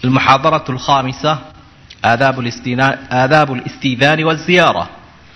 المحاضرة الخامسة آداب, آداب الاستئذان والزيارة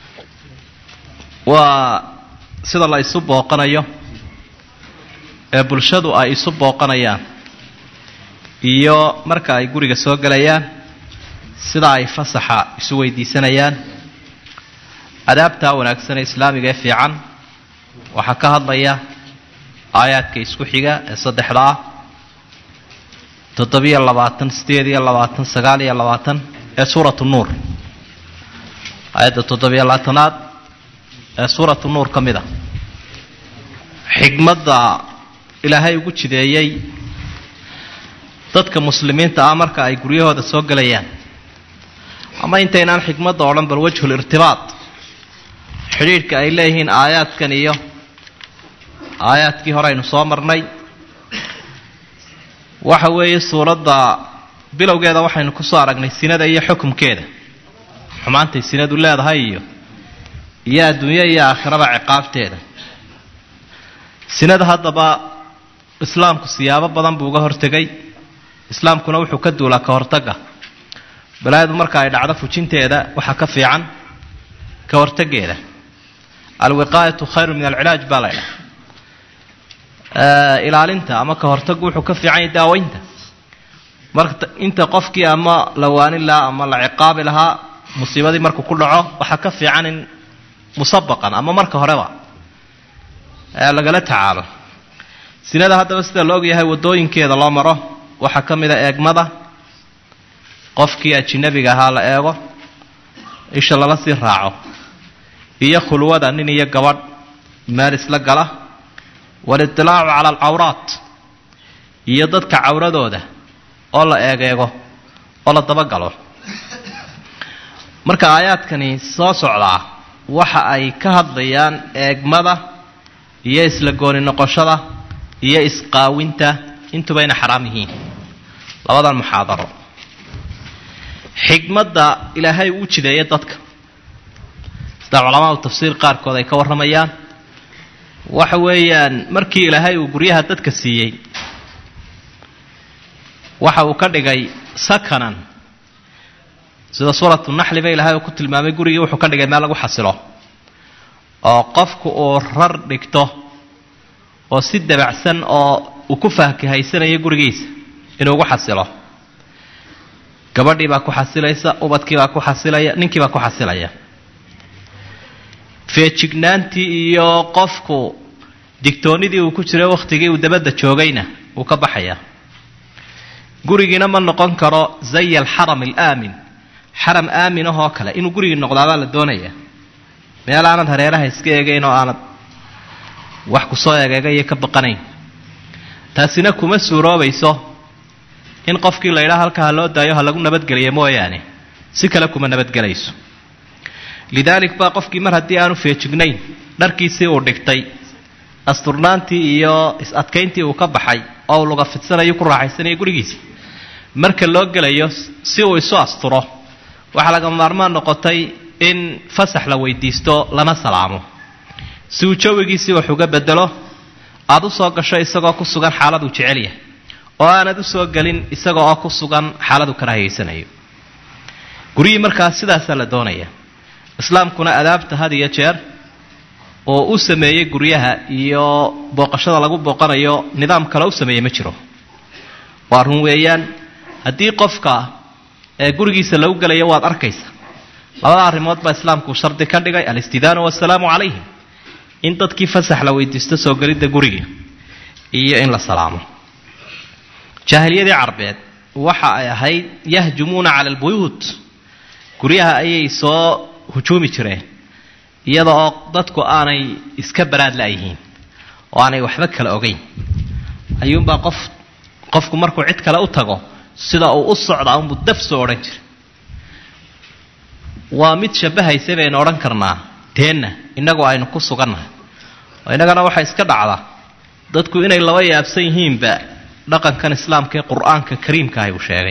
وسida la isu booqanayo ee bulshadu ay isu booqanayaan iyo marka ay guriga soo gelayaan sida ay fasaxa isu weydiisanayaan adaabtaa wanaagsan ee islaamiga ee fiican waxaa ka hadlaya aayaadka isku xiga ee saddexda ah toddobiyo labaatan sideed iyo labaatan sagaal iyo labaatan ee suuratu nuur aayadda toddobiyo labaatanaad ee suuratu nuur ka mid a xigmadda ilaahay ugu jideeyey dadka muslimiinta ah marka ay guryahooda soo gelayaan ama intaynaan xikmadda odhan bal wajhul irtibaad xidhiidhka ay leeyihiin aayaadkan iyo aayaadkii hore aynu soo marnay waxa weeye suuradda bilowgeeda waxaynu kusoo aragnay sinada iyo xukumkeeda xumaantay sinadu leedahay iyo iyo adduunyo iyo aakhiraba ciqaabteeda sinada haddaba islaamku siyaabo badan buu uga hortegay islaamkuna wuxuu ka duulaa ka hortagga balaayadu marka ay dhacdo fujinteeda waxaa ka fiican ka hortaggeeda alwiqaayatu khayru min alcilaaj baa la ydhaha ilaalinta ama ka hortaggu wuxuu ka fiican yahay daaweynta marka inta qofkii ama la waanin lahaa ama la ciqaabi lahaa musiibadii markuu ku dhaco waxaa ka fiican in musabaqan ama marka horeba lagala tacaalo sinada haddaba sida la ogyahay waddooyinkeeda loo maro waxaa ka mid a eegmada qofkii ajinabiga ahaa la eego isha lala sii raaco iyo khulwada nin iyo gabadh meel isla gala walitilaacu cala alcawraat iyo dadka cawradooda oo la eegeego oo la dabagalo marka aayaadkani soo socdaa waxa ay ka hadlayaan eegmada iyo isla gooni noqoshada iyo isqaawinta intubayna xaraam yihiin labadan muxaadaro xikmadda ilaahay uu jideeya dadka sida culamaadu tafsiir qaarkood ay ka warramayaan waxa weeyaan markii ilaahay uu guryaha dadka siiyey waxa uu ka dhigay sakanan sida suuratu naxliba ilaahay uu ku tilmaamay gurigii wuxuu ka dhigay meel lagu xasilo oo qofku uu rar dhigto oo si dabacsan oo uu ku faahkahaysanayo gurigiisa inuu ugu xasilo gabadhii baa ku xasilaysa ubadkii baa ku xasilaya ninkii baa ku xasilaya feejignaantii iyo qofku digtoonnidii uu ku jiray wakhtigii uu dabadda joogayna wuu ka baxayaa gurigiina ma noqon karo zay alxaram alaamin xaram aamin ahoo kale inuu gurigii noqdaabaa la doonaya meel aanad hareeraha iska eegayn oo aanad wax kusoo egeegayo ka baqanayn taasina kuma suuroobayso in qofkii la ydhaha halkaa ha loo daayo ha lagu nabadgeliyo mooyaane si kale kuma nabadgelayso lidaalik baa qofkii mar haddii aanu feejignayn dharkiisii uu dhigtay asturnaantii iyo is-adkayntii uu ka baxay oo uu luga fidsanayo ku raaxaysanayo gurigiisa marka loo gelayo si uu isu asturo waxaa laga maarmaan noqotay in fasax la weydiisto lana salaamo si uu jawigiisii wax uga bedelo aada u soo gasho isagoo ku sugan xaaladuu jecel yahay oo aanad u soo gelin isaga oo ku sugan xaaladu karaahiyaysanayo guryihii markaas sidaasaa la doonaya islaamkuna adaabta had iyo jeer oo u sameeyey guryaha iyo booqashada lagu booqanayo nidaam kale u sameeyey ma jiro waa run weeyaan haddii qofka ee gurigiisa lagu gelayo waad arkaysa labada arrimood baa islaamku shardi ka dhigay alistidaanu wasalaamu calayhim in dadkii fasax la weydiisto soo gelidda guriga iyo in la salaamo jaahiliyadii carbeed waxa ay ahayd yahjumuuna cala albuyuut guryaha ayay soo hujuumi jireen iyada oo dadku aanay iska baraad la-yihiin oo aanay waxba kala ogeyn ayuunbaa qof qofku markuu cid kale u tago sida uu u socda unbuu daf soo odhan jiray waa mid shabbahaysa baynu odhan karnaa teenna innagu aynu ku sugannahay oo innagana waxaa iska dhacda dadku inay laba yaabsan yihiinba dhaqankan islaamka ee qur-aanka kariimkaahi uu sheegay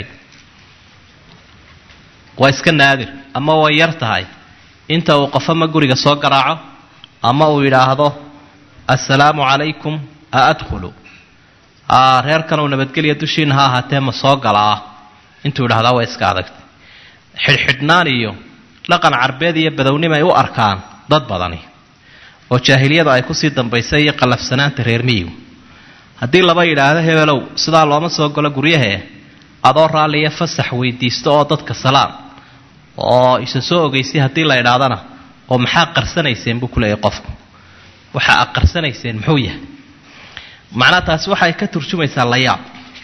waa iska naadir ama way yar tahay inta uu qof ama guriga soo garaaco ama uu yidhaahdo assalaamu calaykum a adkhulu reerkan uu nabadgelya dushiina ha ahaatee ma soo galaa intuu idhahdaa waa iska adagtay xidhxidhnaan iyo dhaqan carbeed iyo badownimo ay u arkaan dad badani oo jaahiliyada ay kusii dambaysay iyo qallafsanaanta reer miyigu haddii laba yidhaahdo hebelow sidaa looma soo galo guryahee adoo raalliya fasax weydiisto oo dadka salaam oo isa soo ogeysay haddii la idhaahdana oo maxaa qarsanayseen buu ku leeyahy qofku waxaa ad qarsanayseen muxuu yahay macnaha taasi waxay ka turjumaysaa layaab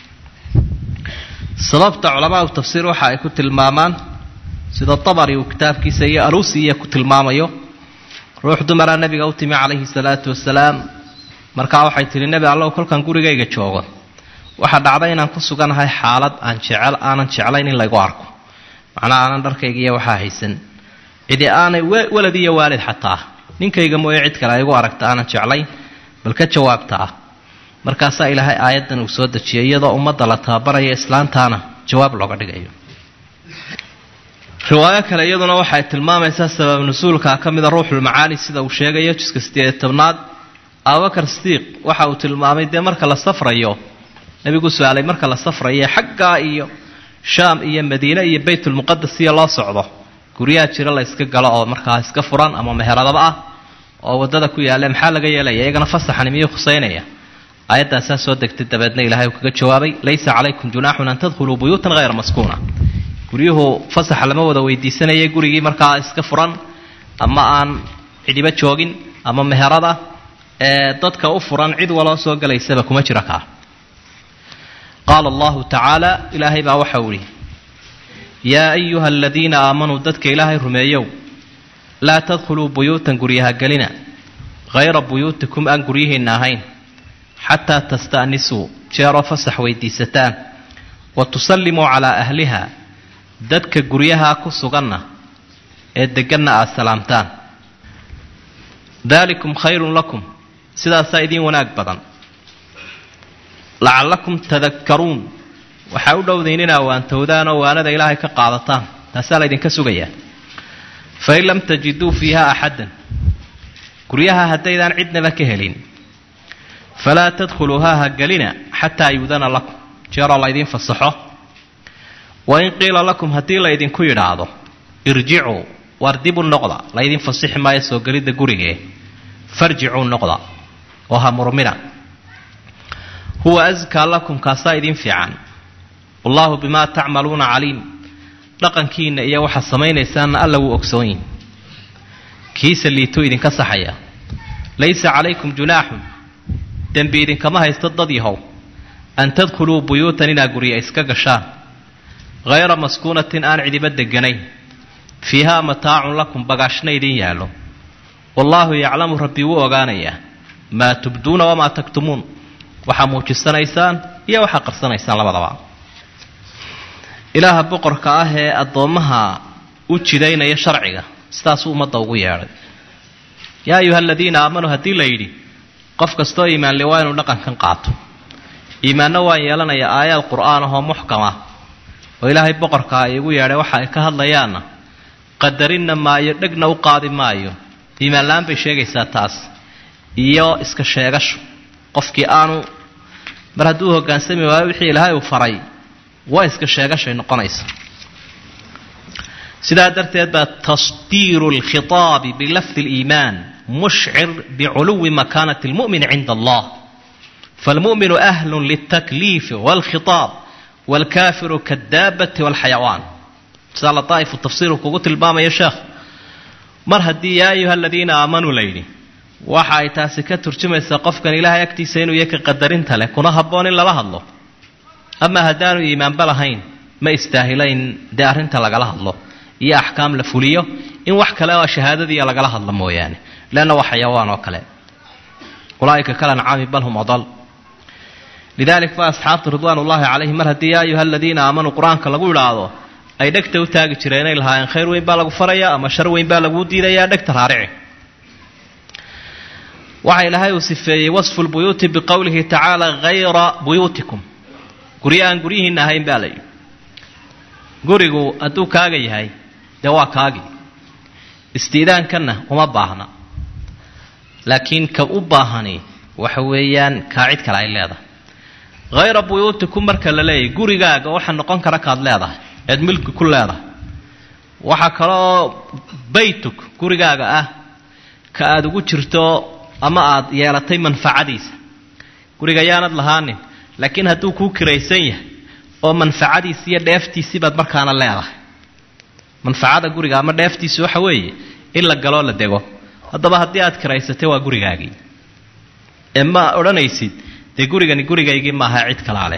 sababta culamaau tafsiir waxa ay ku tilmaamaan sida tabari uu kitaabkiisa iyo alusi iyo ku tilmaamayo ruux dumaraa nabiga u timi calayhi salaatu wasalaam markaa waxay tihi nebi allow kolkan gurigayga joogo waxaa dhacday inaan ku suganahay xaalad aan jecel aanan jeclayn in laygu arko macnaha aanan dharkaygiiyo waxaa haysan cidi aanay walad iyo waalid xataa ninkayga mooye cid kale ay igu aragta aanan jeclayn bal ka jawaabta ah markaasaa ilaahay aayaddan uu soo dejiyay iyadoo ummadda la tababaraya islaantaana jawaab looga dhigayo riwaayo kale iyaduna waxay tilmaamaysaa sabab nusuulka ka mida ruuxulmacaani sida uu sheegayo jiska sideed tobnaad abubakar sidiiq waxa uu tilmaamay dee marka la safrayo nebigu su-aalay marka la safrayo xaggaa iyo shaam iyo madiine iyo baytulmuqadas iyo loo socdo guryaha jira la yska galo oo markaa iska furan ama meheradaba ah oo waddada ku yaalla maxaa laga yeelaya iyagana fasaxani miyuu khusaynaya aayaddaasaa soo degtay dabeedna ilahay uu kaga jawaabay laysa calaykum junaaxun an tadkhuluu buyuutan hayra maskuuna guryuhu fasaxa lama wada weydiisanaya gurigii markaa iska furan ama aan cidhibo joogin ama meherada ee dadka u furan cid waloo soo galaysaba kuma jira kaa qaala allahu tacaala ilaahay baa waxa uu ihi yaa ayuha aladiina aamanuu dadka ilaahay rumeeyow laa tadkhuluu buyuutan guryaha gelina hayra buyuutikum aan guryihiinna ahayn xataa tasta'nisuu jeeroo fasax weydiisataan wa tusallimuu calaa ahliha dadka guryaha ku suganna ee deganna aad salaamtaan daalikum khayrun lakum sidaasaa idiin wanaag badan lacallakum tadakkaruun waxaa u dhowdayn inaa waantowdaan oo waanada ilaahay ka qaadataan taasaa laydinka sugayaa fain lam tajiduu fiiha axaddan guryaha haddaydaan cidnaba ka helin falaa tadkhuluuhaa ha gelina xataa yuudana lakum jeeroo laydiin fasaxo wain qiila lakum haddii laydinku yidhaahdo irjicuu waar dibu noqda laydin fasixi maayo soo gelidda gurigee farjicuu noqda oo ha murmina huwa askaa lakum kaasaa idiin fiican wallaahu bimaa tacmaluuna caliim dhaqankiinna iyo waxaad samaynaysaanna alla wuu ogsoonyin kiisa liituu idinka saxaya laysa calaykum junaaxun dembi idinkama haysto dad yahow an tadkhuluu buyuutan inaa gurya iska gashaan hayra maskuunatin aan cidiba deganayn fiihaa mataacun lakum bagaashna idiin yaallo wallaahu yaclamu rabbi wuu ogaanayaa maa tubduuna wamaa taktumuun waxaa muujisanaysaan iyo waxaa qarsanaysaan labadaba ilaaha boqorka ah ee addoommaha u jidaynaya sharciga sidaasuu ummadda ugu yeedhay yaa ayuha aladiina aamanuu haddii la yidhi qof kastoo iimaanle waa inuu dhaqankan qaato iimaanna waan yeelanaya aayaad qur'aan ahoo muxkama oo ilaahay boqorkaa iigu yeedhay waxa ay ka hadlayaanna qadarinna maayo dhegna u qaadi maayo iimaan la-aan bay sheegaysaa taas iyo iska sheegasho qofkii aanu mar hadduu hoggaansami waayo wixii ilaahay uu faray waa iska sheegashay noqonaysa sidaa darteed baa tasdiiru alkhitaabi bilafdi aliimaan mushcir biculuwi makaanati almu'min cinda allah faalmu'minu ahlun liltakliifi waalkhitaab waalkaafiru kaaddaabati waalxayawaan sidaa lataa'ifu tafsiiru kugu tilmaamaya sheekh mar haddii yaa ayuha aladiina aamanuu la yidhi waxa ay taasi ka turjumaysaa qofkan ilaahay agtiisa inuu yahay ka qadarinta leh kuna habboon in lala hadlo ama haddaanu iimaanba lahayn ma istaahilo in dee arrinta lagala hadlo iyo axkaam la fuliyo in wax kale oo shahaadadiiya lagala hadlo mooyaane leanna waa xayawaan oo kale ulaaika kal ancaami bal hum adal lidalik ba asxaabtu ridwaan ullaahi calayhim mar haddii yaa ayuha aladiina aamanuu qur-aanka lagu idhaahdo ay dhegta u taagi jireen inay lahaayeen khayr weyn baa lagu farayaa ama shar weyn baa laguu diidayaa dhegta raarici waxa ilaahay uu sifeeyey wasfu lbuyuuti biqowlihi tacaala hayra buyuutikum guryo aan guryihiinna ahayn baa layidhi gurigu hadduu kaaga yahay dee waa kaagii istiidaankanna uma baahna laakiin ka u baahani waxa weeyaan kaa cid kale ay leedahay hayra buyuutikum marka la leeyahy gurigaaga waxaa noqon kara kaad leedahay eed milki ku leedahay waxaa kaloo baytuk gurigaaga ah ka aada ugu jirto ama aada yeelatay manfacadiisa guriga yaanad lahaanin laakiin hadduu kuu kiraysan yahay oo manfacadiisi iyo dheeftiisii baad markaana leedahay manfacada guriga ama dheeftiisi waxa weeye in la galoo la dego haddaba haddii aad kiraysatay waa gurigaagii ee ma odhanaysid dee gurigani gurigaygii maaha cid kalaaleh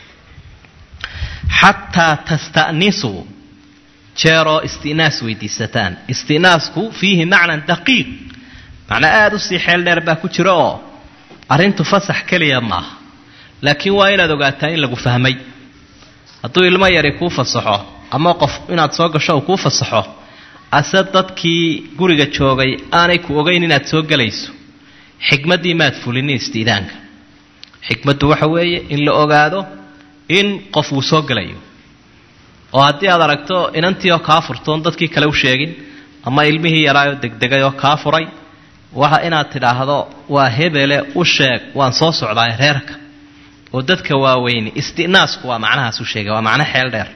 xataa tasta'nisuu jeeroo istinaas weydiisataan istinaasku fiihi macnan daqiiq macnaa aada u sii xeel dheer baa ku jira oo arrintu fasax keliya maaha laakiin waa inaad ogaataa in lagu fahmay hadduu ilmo yari kuu fasaxo ama qof inaad soo gasho uu kuu fasaxo ase dadkii guriga joogay aanay ku ogeyn inaad soo gelayso xikmaddii maad fulinin istiidaanka xikmaddu waxa weeye in la ogaado in qof uu soo gelayo oo haddii aad aragto inantii oo kaa furtoon dadkii kale u sheegin ama ilmihii yaraayoo degdegay oo kaa furay waxa inaad tidhaahdo waa hebele u sheeg waan soo socdaay reerka oo dadka waaweyni istinaasku waa macnahaas u sheegay waa macno xeel dheer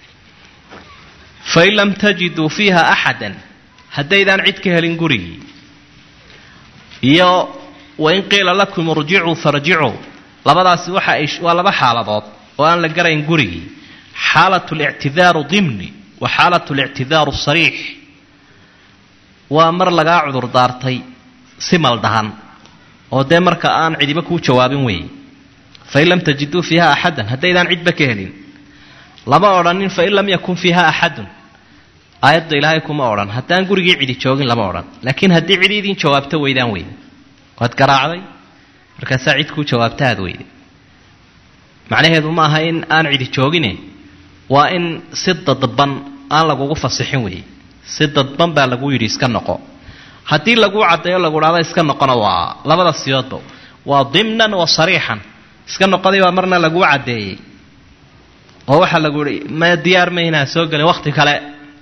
fain lam tajiduu fiiha axadan haddaydaan cid ka helin gurigii iyo wain qiila lakum irjicuu farjicuu labadaasi waxa ay waa laba xaaladood oo aan la garayn gurigii xaalat lictidaaru dimni wa xaalat lictidaaru sariix waa mar lagaa cudur daartay si maldahan oo dee marka aan cidiba kuu jawaabin weeye fain lam tajiduu fiiha axadan haddaydaan cidba ka helin lama odhanin fain lam yakun fiiha axadun aayadda ilaahay kuma odhan haddaan gurigii cidi joogin lama odhan laakiin haddii cidi idin jawaabto weydaan weyde waad garaacday markaasaa cid kuu jawaabta aad weyde macnaheedu ma aha in aan cidi joogine waa in si dadban aan lagugu fasixin weeye si dadban baa lagu yidhi iska noqo haddii laguu caddeeyo lagu dhahdo iska noqona waa labada siyoodba waa dimnan wa sariixan iska noqoday baa marna laguu caddeeyey oo waxaa lagu yihi ma diyaar maynaa soo gelin wakhti kale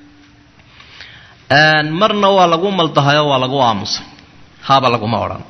marna waa lagu maldahayoo waa lagu aamusay haaba laguma odhan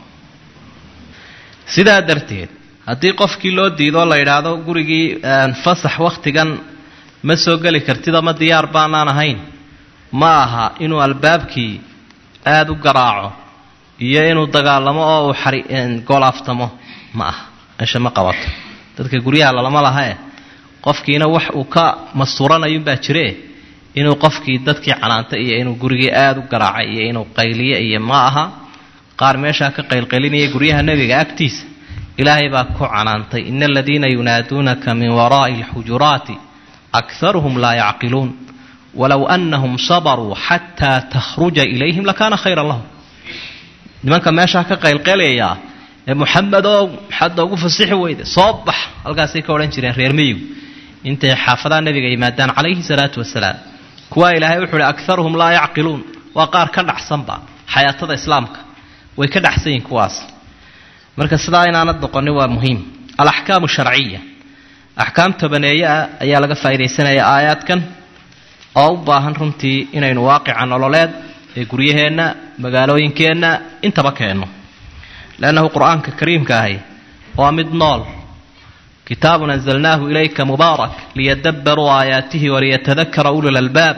sidaa darteed haddii qofkii loo diidoo la yidhaahdo gurigii fasax wakhtigan ma soo geli kartid ama diyaar baanaan ahayn ma aha inuu albaabkii aada u garaaco iyo inuu dagaalamo oo uu xari golaaftamo ma aha meesha ma qabato dadka guryaha lalama lahae qofkiina wax uu ka mastuuranayunbaa jiree inuu qofkii dadkii canaanta iyo inuu gurigii aada u garaacay iyo inuu qayliye iyo ma aha qaar meeshaa ka qaylqaylinaya guryaha nebiga agtiisa ilaahay baa ku canaantay ina aladiina yunaaduunaka min waraa'i alxujuraati akharuhum laa yacqiluun walow anahum sabaruu xataa takhruja ilayhim lakaana khayran lahum nimanka meeshaa ka qaylqaylayaa ee muxamedow maxaad noogu fasixi weyde soo bax halkaasay ka odhan jireen reer miyigu intay xaafadaha nebiga yimaadaan calayhi salaatu wasalaam kuwaa ilaahay wuxuu uhi akaruhum laa yacqiluun waa qaar ka dhacsanba xayaatada islaamka way ka dhacsan yihin kuwaas marka sidaa inaanad noqonin waa muhiim alaxkaamu sharciya axkaam tobaneeye ah ayaa laga faa'iidaysanaya aayaadkan oo u baahan runtii inaynu waaqica nololeed ee guryaheenna magaalooyinkeenna intaba keenno leannahu qur-aanka kariimka ahi waa mid nool kitaabun anzalnaahu ilayka mubaarak liyadabbaruu aayaatihi waliyatadakara ulu lalbaab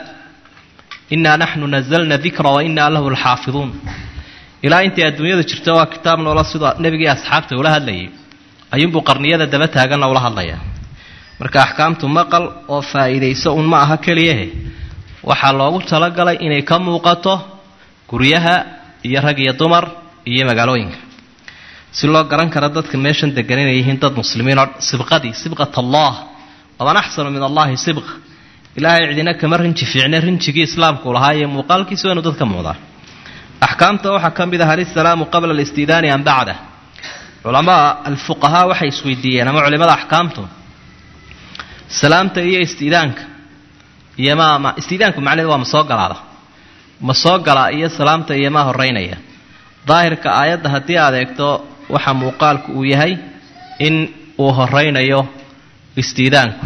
inaa naxnu nazalna dikra wa inaa lahu lxaafiduun ilaa intay adduunyada jirto waa kitaab noola sida nebigii asxaabta ula hadlayay ayuunbuu qarniyada daba taaganna ula hadlaya marka axkaamtu maqal oo faa'iidayso un ma aha keliyahe waxaa loogu talagalay inay ka muuqato guryaha iyo rag iyo dumar iyo magaalooyinka si loo garan karo dadka meeshan degan inay yihiin dad muslimiinoo sibqadii sibqat allah waman axsanu min allahi sibqa ilaahay cidina kama rinji fiicne rinjigii islaamku lahaa iyo muuqaalkiisa waa inu dadka muuqdaa axkaamta waxaa ka mid ah alisalaamu qabla alistidaani am bacda culamaa alfuqahaa waxay isweydiiyeen ama culimada axkaamtu salaamta iyo istidaanka iyo ma ma istidaanku macnaheed waa ma soo galaada ma soo galaa iyo salaamta iyo maa horeynaya daahirka aayadda haddii aad eegto waxa muuqaalku uu yahay in uu horeynayo istiidaanku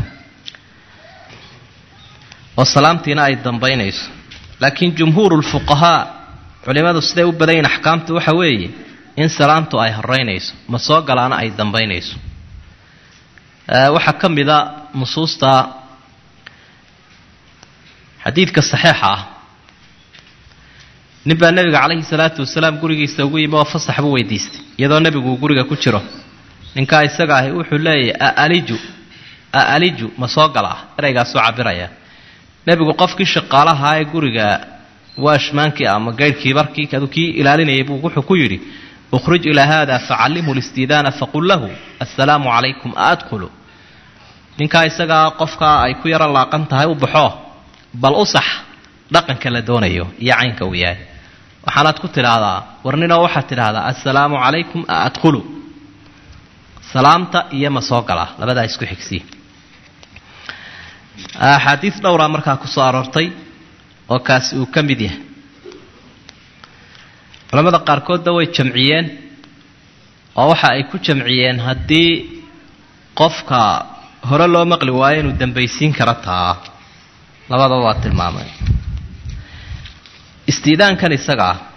oo salaamtiina ay dambaynayso laakiin jumhuuru lfuqahaa culimmadu siday u badayin axkaamtu waxa weeye in salaamtu ay horeynayso ma soo galaana ay dambaynayso waxaa ka mida nusuusta xadiidka saxiixa ah nin baa nebiga calayhi salaatu wasalaam gurigiisa ugu yimi oo fasax buu weydiistay iyadoo nebigu uu guriga ku jiro ninkaa isaga ahi wuxuu leeyahy aaliju aaliju ma soo gala ah ereygaasuu cabiraya nebigu qofkii shaqaalahaa ee guriga waashmaankii ama gaydhkii barkii adu kii ilaalinayay buu wuxuu ku yidhi ukhrij ilaa haada facallimhu listidaana faqul lahu assalaamu calaykum aadkhulu ninkaa isagaa qofkaa ay ku yaro laaqan tahay u baxo bal u sax dhaqanka la doonayo iyo caynka uu yahay waxaanaad ku tidhaahdaa warninoo waxaad tidhaahdaa assalaamu calaykum aadkhulu salaamta iyo ma soo gala labadaa isku xigsiya axaadiis dhowraa markaa ku soo aroortay oo kaasi uu ka mid yahay culamada qaarkoodna way jamciyeen oo waxa ay ku jamciyeen haddii qofka hore loo maqli waayo inuu dambaysiin kara taa labadaba waa tilmaamay istiidaankan isaga ah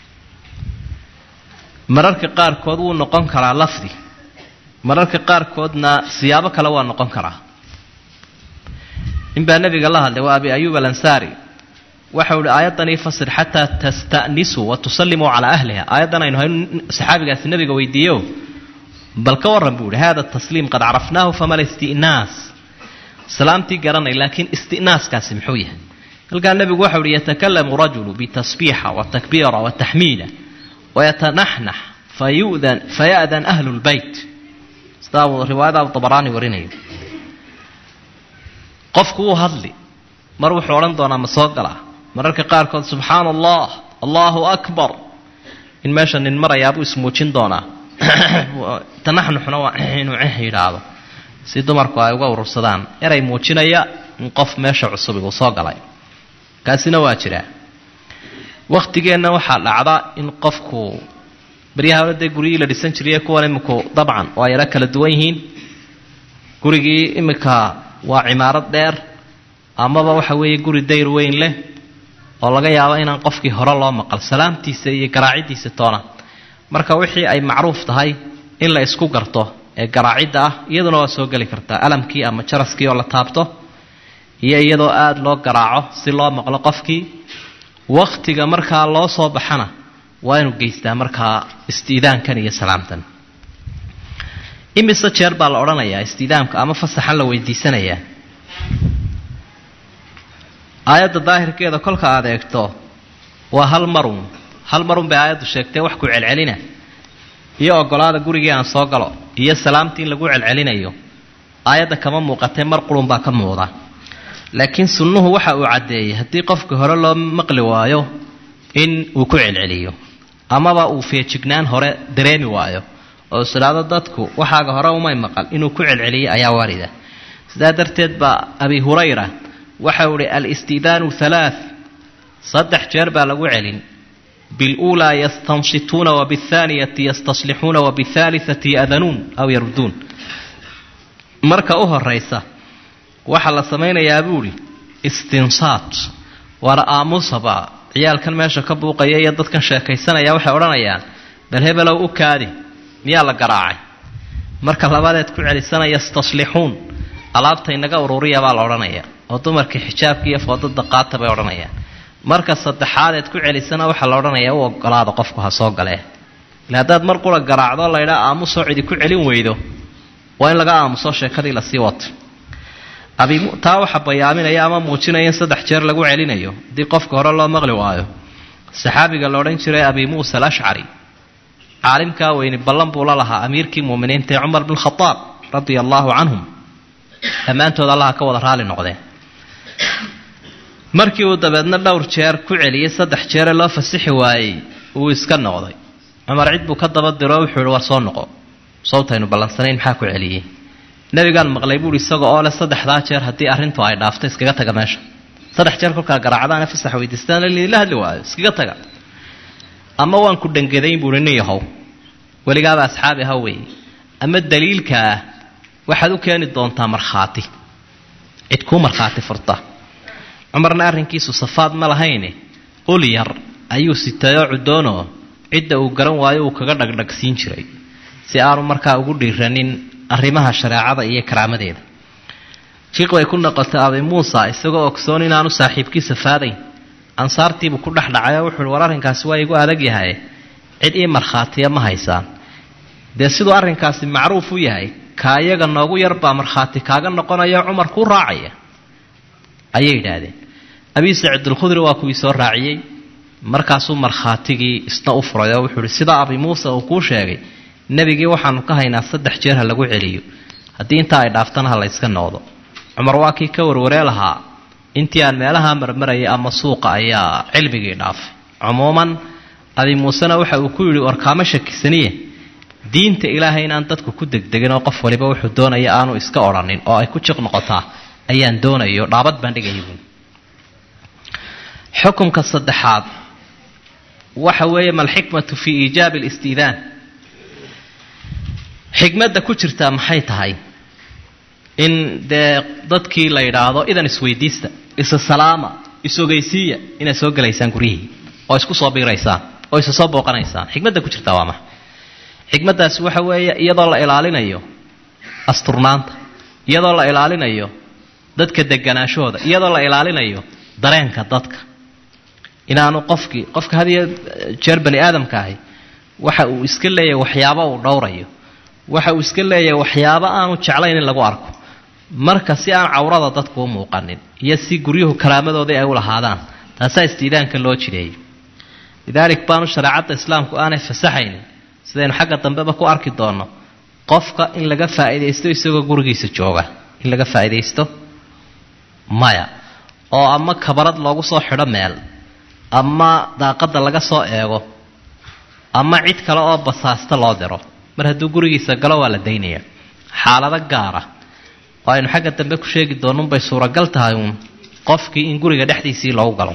mararka qaarkood wuu noqon karaa lafdi mararka qaarkoodna siyaabo kale waa noqon karaa nin baa nebiga la hadlay waa abi ayuub alansaari waxau ihi aayaddan ii fasir xataa tasta'nisuu wa tusallimuu calaa ahliha aayaddan aynu haynu saxaabigaasi nebiga weydiiyo bal ka warran buu ihi hada tasliim qad carafnaahu famala isti'naas salaamtii garanay laakiin isti'naaskaasi muxuu yahay halkaa nebigu waxau ihi yatakalamu rajulu bitasbiixa watakbiira wataxmiida wayatanaxnax fayudan faya'dan ahlu lbeyt sidaa uu riwaayada abdabaraani warinayo qofku wuu hadli mar wuxuu odhan doonaa ma soo galaa mararka qaarkood subxaana allah allahu akbar in meesha nin marayaabuu ismuujin doonaa tanaxnuxna waa inuu ceh yidhaahdo si dumarku ay uga urursadaan eray muujinaya in qof meesha cusubi uu soo galay kaasina waa jiraa wakhtigeenna waxaa dhacda in qofku baryaha hore dee guryihii la dhisan jiriye kuwan iminku dabcan waa yaro kala duwan yihiin gurigii iminka waa cimaarad dheer amaba waxa weeye guri dayr weyn leh oo laga yaabo inaan qofkii hore loo maqal salaamtiisa iyo garaaciddiisa toona marka wixii ay macruuf tahay in la isku garto ee garaacidda ah iyaduna waa soo geli kartaa alamkii ama jaraskii oo la taabto iyo iyadoo aada loo garaaco si loo maqlo qofkii wakhtiga markaa loo soo baxana waa inuu geystaa markaa istiidaankan iyo salaamtan imise jeer baa la odhanayaa istiidaamka ama fasaxan la weydiisanayaa aayadda daahirkeeda kolka aad eegto waa hal marun hal marun bay aayaddu sheegtee wax ku celcelina iyo ogolaada gurigii aan soo galo iyo salaamtii in lagu celcelinayo aayadda kama muuqatee mar qurun baa ka muuqda laakiin sunnuhu waxa uu caddeeyey haddii qofka hore loo maqli waayo in uu ku celceliyo amaba uu feejignaan hore dareemi waayo oo isidhaado dadku waxaaga hore umay maqal inuu ku celceliyey ayaa waarida sidaa darteed baa abi hurayra waxau ihi alistidaanu halaa saddex jeer baa lagu celin biluulaa yastansituuna wabialthaaniyati yastaslixuuna wabialthaalithati ya'danuun aw yarduun marka u horaysa waxaa la samaynayaa buuhi istinsaat waana aamusaba ciyaalkan meesha ka buuqaya iyo dadkan sheekaysanaya waxay odhanayaan bal hebelow u kaadi miyaa la garaacay marka labadeed ku celisana yastaslixuun alaabta inaga ururiya baa la odhanaya oo dumarkii xijaabka iyo foodada qaata bay odhanayaan marka saddexaadeed ku celisana waxaa la odhanayaa u ogolaada qofku ha soo galee ila haddaad mar qura garaacdo laydhaa aamusoo cidi ku celin weydo waa in laga aamuso sheekadii lasii wato taa waxaa bayaaminaya ama muujinaya in saddex jeer lagu celinayo haddii qofka hore loo maqli waayo saxaabiga la odhan jiray abi muusa alashcari caalimkaa weyni ballan buu la lahaa amiirkii muuminiinta ee cumar bin khadaab radia allaahu canhum dhammaantood allaha ka wada raali noqdeen markii uu dabeedna dhowr jeer ku celiyey saddex jeere loo fasixi waayey uu iska noqday cumar cid buu ka daba diro wuxuu ihi war soo noqo sawtaynu ballansanayn maxaa ku celiyey nabigaan maqlay buuhi isaga oo leh saddexdaa jeer haddii arrintu ay dhaafto iskaga taga meesha saddex jeer kolkaa garaacdaana fasax weydiistaan la hadli waayo iskaga taga ama waan ku dhangadayn buuhi nin yahow weligaaba asxaabi ha weeye ama daliilkaa waxaad u keeni doontaa markhaati cid kuu markhaati furta cumarna arrinkiisu safaad ma lahayne ul yar ayuu sitayoo cudoonoo cidda uu garan waayo uu kaga dhagdhagsiin jiray si aanu markaa ugu dhiiranin arrimaha shareecada iyo karaamadeeda fiiq bay ku noqotay abi muusa isagoo ogsoon inaanu saaxiibkiisa faadayn ansaartiibuu ku dhex dhacay oo wuxuuhi war arrinkaasi waa igu adag yahay cid ii markhaatiya ma haysaan dee siduu arrinkaasi macruuf u yahay ka iyaga noogu yarbaa markhaati kaaga noqonaya cumar kuu raacaya ayay yidhaahdeen abi saciidulkhudri waa kuwii soo raaciyey markaasuu markhaatigii isna u furay oo wuxuu ihi sidaa abi muuse uu kuu sheegay nebigii waxaanu ka haynaa saddex jeer ha lagu celiyo haddii intaa ay dhaaftana ha la yska noqdo cumar waa kii ka warwaree lahaa intii aan meelaha marmarayay ama suuqa ayaa cilmigii dhaafay cumuuman abi muusena waxa uu ku yidhi warkaama shakisaniye diinta ilaahay inaan dadku ku degdegin oo qof waliba wuxuu doonaya aanu iska odhanin oo ay ku jiq noqotaa ayaan doonayo dhaabad baan dhigaya buui xukumka saddexaad waxa weeye malxikmatu fii iijaabi alistiidaan xikmadda ku jirtaa maxay tahay in dee dadkii la yidhaahdo idan isweydiista isa salaama is-ogeysiiya inaad soo gelaysaan guryihii oo isku soo biiraysaan oo isa soo booqanaysaan xikmadda ku jirtaa waa maxa xikmaddaasi waxa weeye iyadoo la ilaalinayo asturnaanta iyadoo la ilaalinayo dadka deganaashahooda iyadoo la ilaalinayo dareenka dadka inaanu qofkii qofka had iyo jeer bani aadamka ahi waxa uu iska leeyahay waxyaabo uu dhowrayo waxa uu iska leeyahay waxyaabo aanu jeclayn in lagu arko marka si aan cawrada dadku u muuqanin iyo si guryuhu karaamadoodii ay u lahaadaan taasaa istiidaanka loo jireeyay lidaalik baanu shareecadda islaamku aanay fasaxaynin sidaynu xagga dambeba ku arki doonno qofka in laga faa'iidaysto isagoo gurigiisa jooga in laga faa'iidaysto maya oo ama kabarad loogu soo xidho meel ama daaqadda laga soo eego ama cid kale oo basaasta loo diro mar hadduu gurigiisa galo waa la daynaya xaalado gaara oo aynu xagga dambe ku sheegi doonunbay suuragal tahay uun qofkii in guriga dhexdiisii loogu galo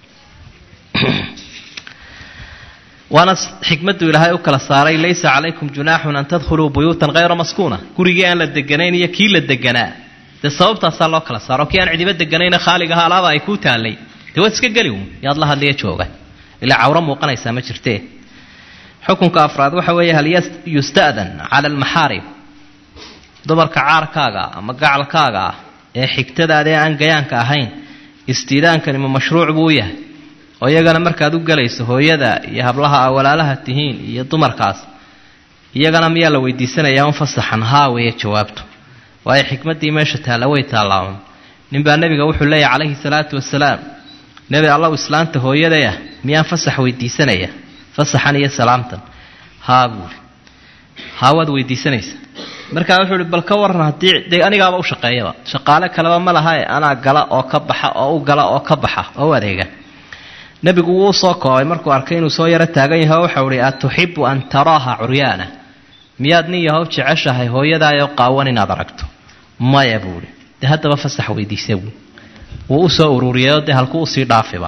waana xikmaddu ilaahay u kala saaray laysa calaykum junaaxun an tadkhuluu buyuutan hayra maskuuna gurigii aan la deganayn iyo kii la deganaa dee sababtaasaa loo kala saaro kii aan cidiba deganayna khaaligaha alaaba ay kuu taallay dee waad iska geli uun yaad la hadliya jooga ilaa cawro muuqanaysaa ma jirtee xukunka afraad waxa weeye hal yusta'dan cala almaxaarib dumarka caarkaaga ama gacalkaaga ah ee xigtadaada ee aan gayaanka ahayn istiidaankani ma mashruuc buu u yahay oo iyagana markaad u gelayso hooyada iyo hablaha a walaalaha tihiin iyo dumarkaas iyagana miyaa la weydiisanayaa un fasaxan haa weeye jawaabtu waayo xikmaddii meesha taalla way taallaaun ninbaa nebiga wuxuu leeyahy calayhi salaatu wasalaam nebi allow islaanta hooyadayah miyaan fasax weydiisanaya fasaxan iyo salaamtan haa buuri haa waad weydiisanaysa markaa wuxuu ihi bal ka waran haddii dee anigaaba u shaqeeyaba shaqaale kaleba ma laha e anaa gala oo ka baxa oo u gala oo ka baxa oo u adeega nebigu wuu soo koobay markuu arkay inuu soo yaro taagan yahay oo waxau ihi atuxibu an taraaha curyaana miyaad nin yahow jeceshahay hooyadaayoo qaawan inaad aragto maya buuhi dee haddaba fasax weydiisa buu wuu usoo ururiyayoo dee halkuu usii dhaafiba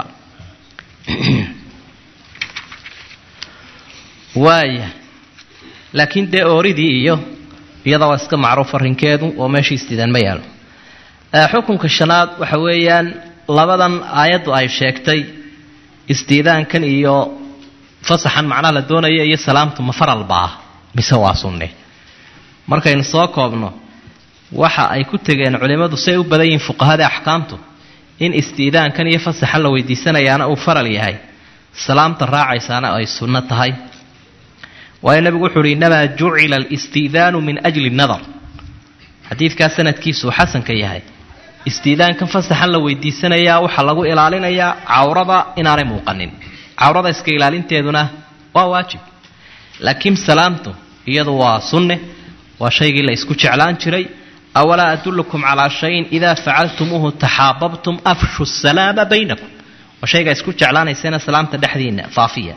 waaya laakiin dee ooridii iyo iyada waa iska macruuf arrinkeedu oo meeshii istiidaan ma yaalo xukunka shanaad waxa weeyaan labadan aayaddu ay sheegtay istiidaankan iyo fasaxan macnaha la doonaya iyo salaamtu ma faralba ah mise waa sunne markaynu soo koobno waxa ay ku tegeen culimmadu say u badan yihiin fuqahada axkaamtu in istiidaankan iyo fasaxan la weydiisanayaana uu faral yahay salaamta raacaysaana ay sunno tahay waayo nabigu wuxu uhi innamaa jucila alistiidaanu min ajli nadar xadiidkaa sanadkiisuu xasanka yahay istiidaankan fasaxan la weydiisanayaa waxaa lagu ilaalinayaa cawrada inaanay muuqanin cawrada iska ilaalinteeduna waa waajib laakiin salaamtu iyadu waa sunne waa shaygii la isku jeclaan jiray awalaa adullukum calaa shayin idaa facaltumuuhu taxaababtum afshu salaama baynakum waa shaygaa isku jeclaanaysana salaamta dhexdiina faafiya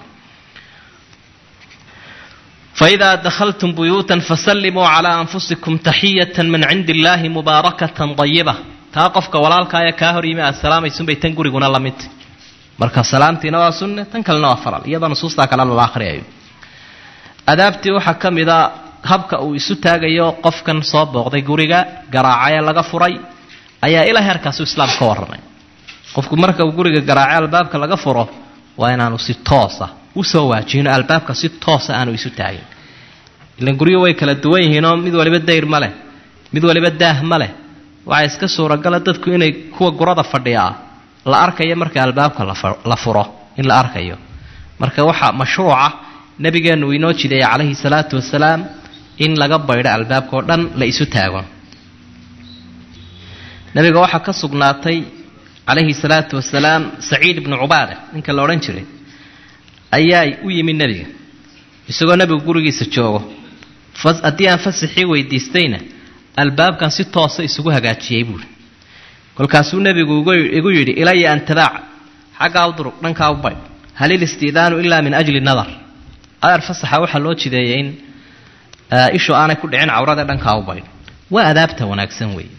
فإذا دخلتم بيوتا فسلموا على أنفسكم تحية من عند الله مباركة طيبة taa qofka walaalkaaya kaa hor yimi aad salaamaysunbay tan guriguna la mid marka salaamtiina waa sunne tan kalena waa faral iyadoo nusuustaa kale lala akhriyayo adaabtii waxaa ka mid a habka uu isu taagayo qofkan soo booqday guriga garaacee laga furay ayaa ilaa heerkaasu islaam ka warramay qofku marka uu guriga garaace albaabka laga furo waa inaanu si toosa usoo waajihino albaabka si toosa aanu isu taagin ilan guryo way kala duwan yihiinoo mid waliba dayr ma leh mid waliba daah ma leh waxaa iska suuragala dadku inay kuwa gurada fadhiyaa la arkayo marka albaabka la furo in la arkayo marka waxaa mashruuca nabigeenu uu inoo jideeyay calayhi salaatu wasalaam in laga baydho albaabka oo dhan la isu taago nabiga waxaa ka sugnaatay calayhi salaatu wasalaam saciid ibnu cubaada ninka la odhan jiray ayaa u yimi nebiga isagoo nebigu gurigiisa joogo haddii aan fasaxii weydiistayna albaabkan si toosa isugu hagaajiyey buuri kolkaasuu nebigu igu yidhi ilaya an tabaaca xaggaa u durug dhankaa u baydh hal ilistiidaanu ilaa min ajli nadar adeer fasaxa waxaa loo jideeyay in ishu aanay ku dhicin cawrada dhankaa u baydh waa adaabta wanaagsan weeye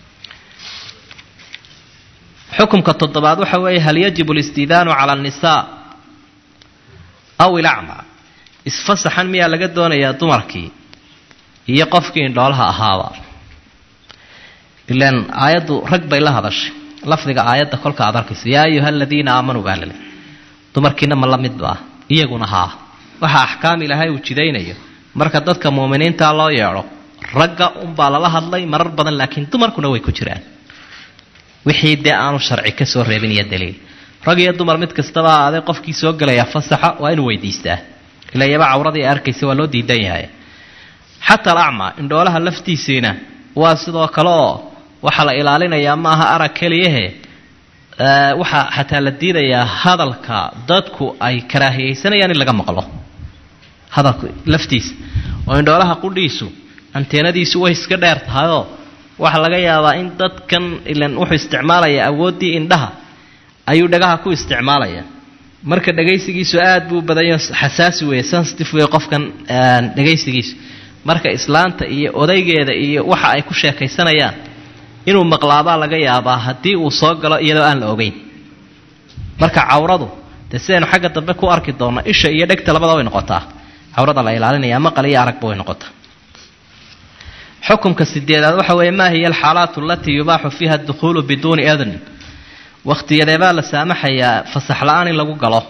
xukumka toddobaad waxa weeye hal yajibu listiidaanu cala annisaa aw ilacma isfasaxan miyaa laga doonayaa dumarkii iyo qofkii indhoolaha ahaaba ilaan aayaddu rag bay la hadashay lafdiga aayadda kolka aad arkayso yaa ayuha aladiina aamanuu baa lale dumarkiina ma la midba ah iyaguna haa waxa axkaam ilaahay uu jidaynayo marka dadka muuminiinta loo yeedho ragga unbaa lala hadlay marar badan laakiin dumarkuna way ku jiraan wixii dee aanu sharci ka soo reebin iyo daliil rag iyo dumar mid kastaba aadee qofkii soo gelaya fasaxa waa inuu weydiistaa ila iyaba cawradii arkaysa waa loo diidan yahay xataa alacmaa indhoolaha laftiisiina waa sidoo kale oo waxaa la ilaalinayaa maaha arag keliyahe waxaa xataa la diidayaa hadalka dadku ay karaahiyeysanayaan in laga maqlo hadalku laftiisa oo indhoolaha qudhiisu anteenadiisu way iska dheer tahayoo waxaa laga yaabaa in dadkan ilan wuxuu isticmaalayaa awooddii indhaha ayuu dhagaha ku isticmaalaya marka dhagaysigiisu aad buu badanya xasaasi weeye sensitive wey qofkan dhagaysigiisu marka islaanta iyo odaygeeda iyo waxa ay ku sheekaysanayaan inuu maqlaabaa laga yaabaa haddii uu soo galo iyadoo aan la ogeyn marka cawradu dee sidaynu xagga dambe ku arki doonno isha iyo dhegta labada way noqotaa cawrada la ilaalinaya maqal iyo aragba way noqotaa xukumka sideedaad waxa weeye maa hiya alxaalaatu alatii yubaaxu fiiha adukhuulu biduuni idn wakhtiyadeebaa la saamaxayaa fasax la-aan in lagu galo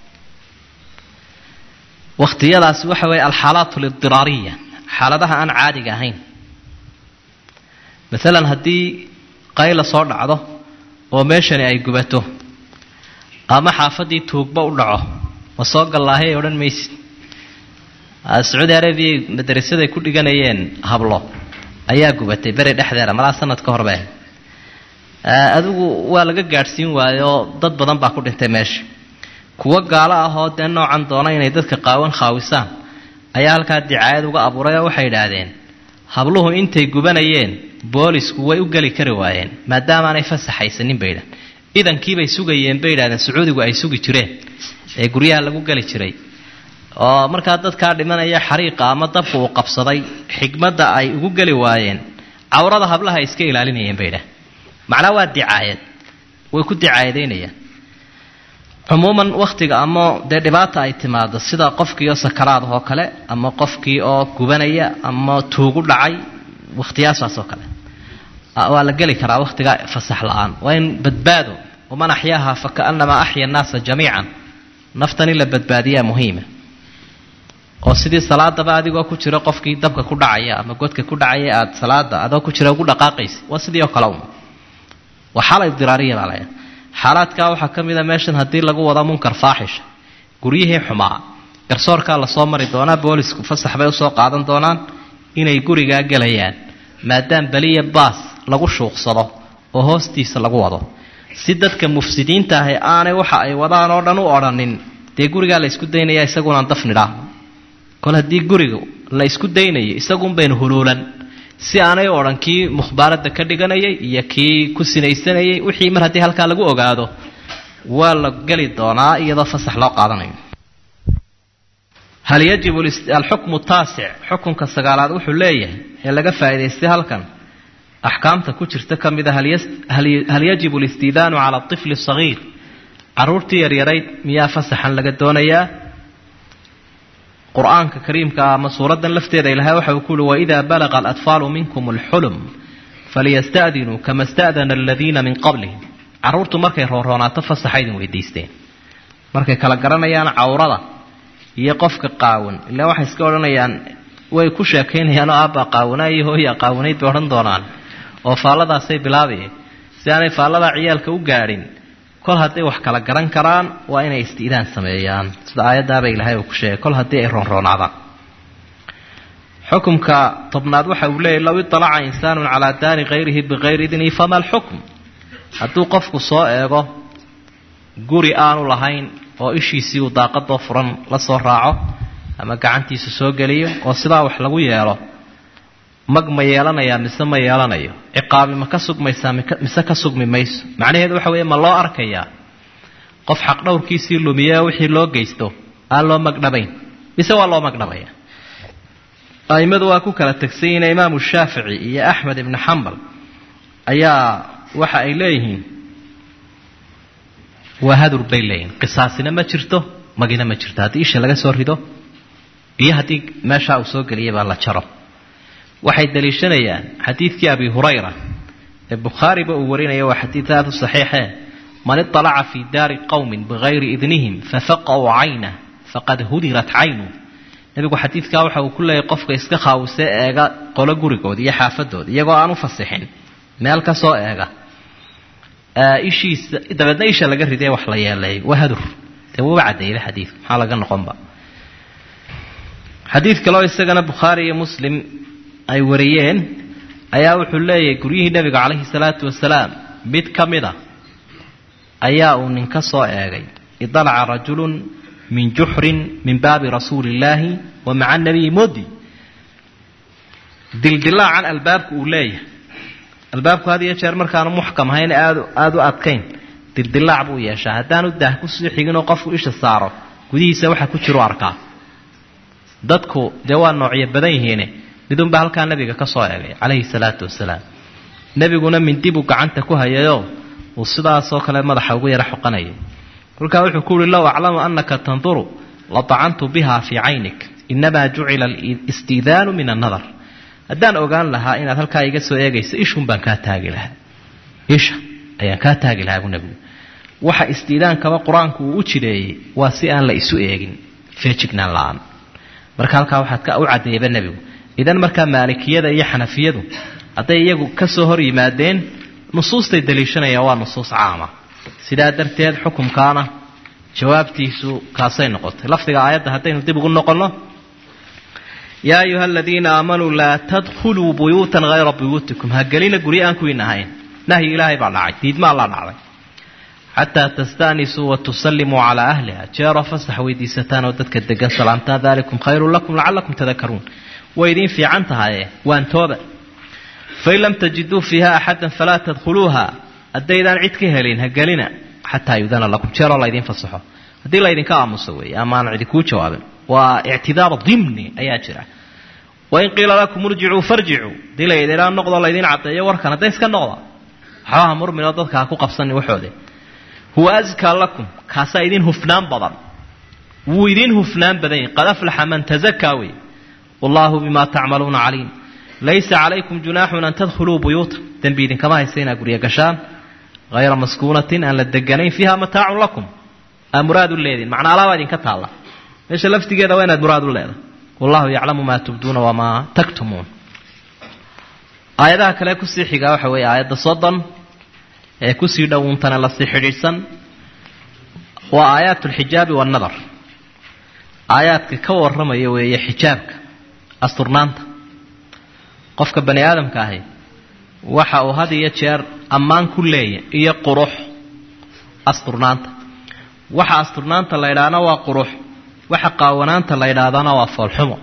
wakhtiyadaasi waxa weeye alxaalaat lidiraariya xaaladaha aan caadiga ahayn maalan haddii qayla soo dhacdo oo meeshani ay gubato ama xaafaddii tuugba u dhaco ma soo gallaahay odhan maysid sacuudi arabiya madarasaday ku dhiganayeen hablo ayaa gubatay beri dhexdeeda malaa sanad ka hor bay ahayd adigu waa laga gaadhsiin waayoo dad badan baa ku dhintay meesha kuwo gaalo ah oo dee noocan doona inay dadka qaawan khaawisaan ayaa halkaa dicaayad uga abuuray oo waxay idhaahdeen habluhu intay gubanayeen boolisku way u geli kari waayeen maadaamaanay fasaxaysanin bay idhahdeen idankiibay sugayeen bay idhahdeen sacuudigu ay sugi jireen ee guryaha lagu geli jiray oo markaa dadkaa dhimanaya xariiqa ama dabka uu qabsaday xigmadda ay ugu geli waayeen cawrada hablaha ay iska ilaalinayeen bay idhahdeen macnaa waa dicaayad way ku dicaayadaynayaan cumuuman wakhtiga ama dee dhibaata ay timaado sida qofkii oo sakaraad oo kale ama qofkii oo gubanaya ama tuugu dhacay wakhtiyaasaas oo kale waa la geli karaa wakhtiga fasax la-aan waa in badbaado waman axyaaha fakaannamaa axya annaasa jamiican naftan in la badbaadiyaa muhiima oo sidii salaadaba adigoo ku jira qofkii dabka ku dhacaya ama godka ku dhacaya aada salaada adoo ku jira ugu dhaqaaqaysa waa sidii oo kale un waa xaala ibdiraariya baa laya xaalaadkaa waxaa ka mid a meeshan haddii lagu wado munkar faaxisha guryihii xumaa garsoorkaa lasoo mari doonaa boolisku fasax bay usoo qaadan doonaan inay gurigaa gelayaan maadaam beliya baas lagu shuuqsado oo hoostiisa lagu wado si dadka mufsidiinta ahi aanay waxa ay wadaan oo dhan u odhanin dee gurigaa la isku daynaya isagunaan dafnidhaa kol haddii guriga la isku daynayo isagun baynu huluulan si aanay u odhan kii mukhbaaradda ka dhiganayay iyo kii ku sinaysanayay wixii mar haddii halkaa lagu ogaado waa la geli doonaa iyadoo fasax loo qaadanayo hal yajibu alxukmu taasic xukunka sagaalaad wuxuu leeyahay ee laga faa'idaystay halkan axkaamta ku jirta ka mid a hal yajibu alistiidaanu cala atifli sagiir caruurtii yaryarayd miyaa fasaxan laga doonayaa qur-aanka kariimka ama suuraddan lafteeda ilahay waxa uu ku uhi waidaa balaqa alatfaalu minkum alxulum faliyasta'dinuu kama sta'dana aladiina min qablihim carruurtu markay rooroonaato fasaxa idin weydiisteen markay kala garanayaan cawrada iyo qofka qaawan ilaa waxay iska odhanayaan way ku sheekaynayaan oo aabba qaawanaa iyo hooya qaawanayd bay odhan doonaan oo faalladaasay bilaabayeen si aanay faalladaa ciyaalka u gaadhin kol hadday wax kala garan karaan waa inay isti'daan sameeyaan sida aayaddaaba ilaahay uu ku sheegay kol haddii ay roonroonaadaan xukumka tobnaad waxa uu leeyahy low iطalaca insaanun calaa daari hayrihi bikayri idnihi fama alxukm hadduu qofku soo eego guri aanu lahayn oo ishiisii uu daaqadoo furan la soo raaco ama gacantiisa soo geliyo oo sidaa wax lagu yeelo mag ma yeelanayaa mise ma yeelanayo ciqaabi ma ka sugmaysaa mise ka sugmi mayso macnaheedu waxa weeye ma loo arkayaa qof xaqdhowrkiisii lumiye wixii loo geysto aan loo magdhabayn mise waa loo magdhabaya a'immadu waa ku kala tegsanyina imaamu shaafici iyo axmed ibnu xambal ayaa waxa ay leeyihiin waa hadur bay leeyihin qisaasina ma jirto magina ma jirto haddii isha laga soo rido iyo haddii meeshaa uu soo geliyay baa la jaro waxay daliishanayaan xadiidkii abi hurayra ee bukhaariba uu warinaya waa xadiid aada u saxiixe man iطalaca fii daari qowmin bigayri idnihim fafaqaw caynah faqad hudirat caynu nebigu xadiidkaa waxa uu ku leeyahy qofka iska khaawise eega qolo gurigood iyo xaafadood iyagoo aan u fasixin meel ka soo eega ishiisa dabeedna isha laga riday wax la yeeleeyo waa hadur dee wuuba caddeeyba xadiidku maxaa laga noqonba xadiid kaleo isagana bukhaari iyo muslim ay wariyeen ayaa wuxuu leeyahay guryihii nebiga calayhi salaatu wasalaam mid ka mid a ayaa uu nin ka soo eegay idalaca rajulun min juxrin min baabi rasuuli illaahi wa maca nabiyi modi dildilaacan albaabku uu leeyahay albaabku had iyo jeer markaanu muxkam ahayn aad aada u adkayn dildilaac buu yeeshaa haddaanu daah kusii xiginoo qofku isha saaro gudihiisa waxa ku jiru arkaa dadku dee waa noocyo badan yihiine midunbaa halkaa nabiga ka soo egay calayhi salaatu wasalaam nebiguna mindi buu gacanta ku hayayoo uu sidaasoo kale madaxa ugu yara xoqanayay kolkaa wuxuu ku uhi low aclamu anaka tanduru ladacantu biha fii caynik inamaa jucila alistiidaanu min annadar haddaan ogaan lahaa inaad halkaa iga soo eegayso ishun baan kaa taagi lahaa isha ayaan kaa taagi lahaa buu nebigu waxa istiidaankaba qur-aanku uu u jideeyey waa si aan la isu eegin feejignaan la-aan marka halkaa waxaad u caddeeyaba nebigu idan markaa maalikiyada iyo xanafiyadu hadday iyagu ka soo hor yimaadeen nusuustay daliishanayaan waa nusuus caama sidaa darteed xukumkaana jawaabtiisu kaasay noqotay lafdiga aayadda haddaynu dib ugu noqonno yaa ayuha aladiina aamanuu laa tadkhuluu buyuutan hayra buyuutikum ha gelina guryo aan kuwiin ahayn nahyi ilaahay baa dhacay diidmaa la dhacday xataa tastaanisuu wa tusallimuu calaa ahliha jeeroo fasax weydiisataan oo dadka degan salaamtaan dalikum khayrun lakum lacalakum tadakaruun way idiin fiican tahaye waan tooba fain lam tajiduu fiiha axadan falaa tadkhuluuha haddaydaan cid ka helin ha gelina xataa yudana lakum jeeroo laydin fasaxo haddii laydinka aamuso weeye ama aan cidi kuu jawaabin waa ictidaar dimni ayaa jira wain qiila lakum urjicuu farjicuu hadii laydinaa noqdo laydin caddeeyo warkan hadday iska noqda waxbaha murminoo dadka ha ku qabsanin waxoode huwa askaa lakum kaasaa idin hufnaan badan wuu idin hufnaan badan yahi qad aflaxa man tazakaa wey wallaahu bimaa tacmaluuna caliim laysa calaykum junaaxun an tadkhuluu buyuuta dembi idinkama haysa inaad guryo gashaan hayra maskuunatin aan la deganayn fiiha mataacun lakum aa muraad u leediin macnaa alaabaa idinka taalla meesha laftigeeda waa inaad muraad u leedahay wallahu yaclamu maa tubduuna wamaa taktumuun aayadaha kale kusii xigaa waxa weeye aayadda soddon ee kusii dhowuntana lasii xidhiidhsan waa aayaat alxijaabi waannadar aayaadka ka warramaya weeye xijaabka asturnaanta qofka bani aadamka ahi waxa uu had iyo jeer ammaan ku leeya iyo qurux asturnaanta waxa asturnaanta la ydhaahna waa qurux waxa qaawanaanta la ydhaahdana waa foolxumo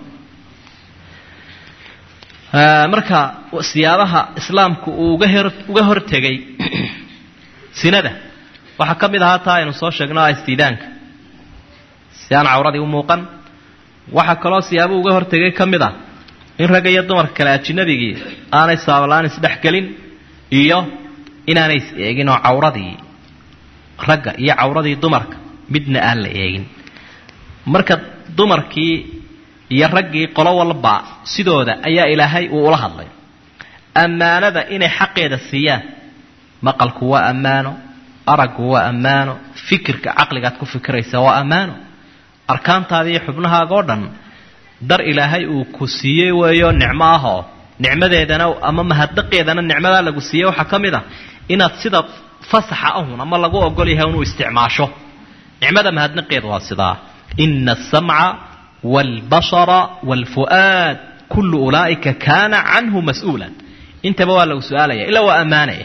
marka siyaabaha islaamku uu uga hortegay sinada waxaa ka mid ahaa taa aynu soo sheegno ah istiidaanka si aan cawradii u muuqan waxaa kaloo siyaabuu uga hortegay ka mid ah in ragga iyo dumarka kale ajinabigii aanay saablaan isdhexgelin iyo inaanay is eegin oo cawradii ragga iyo cawradii dumarka midna aan la eegin marka dumarkii iyo raggii qolo walba sidooda ayaa ilaahay uu ula hadlay ammaanada inay xaqeeda siiyaan maqalku waa ammaano araggu waa ammaano fikirka caqligaad ku fikiraysa waa ammaano arkaantaada iyo xubnahaaga oo dhan dar ilaahay uu ku siiyey weeyo nicmo ahoo nicmadeedana ama mahadnaqeedana nicmadaa lagu siiyey waxaa ka mid ah inaad sida fasaxa ahun ama lagu ogol yahay inuu isticmaasho nicmada mahadnaqeeda waa sidaa ina asamca waalbashara waalfu'aad kullu ulaa'ika kaana canhu mas-uulan intaba waa lagu su-aalaya ilaa waa ammaanaya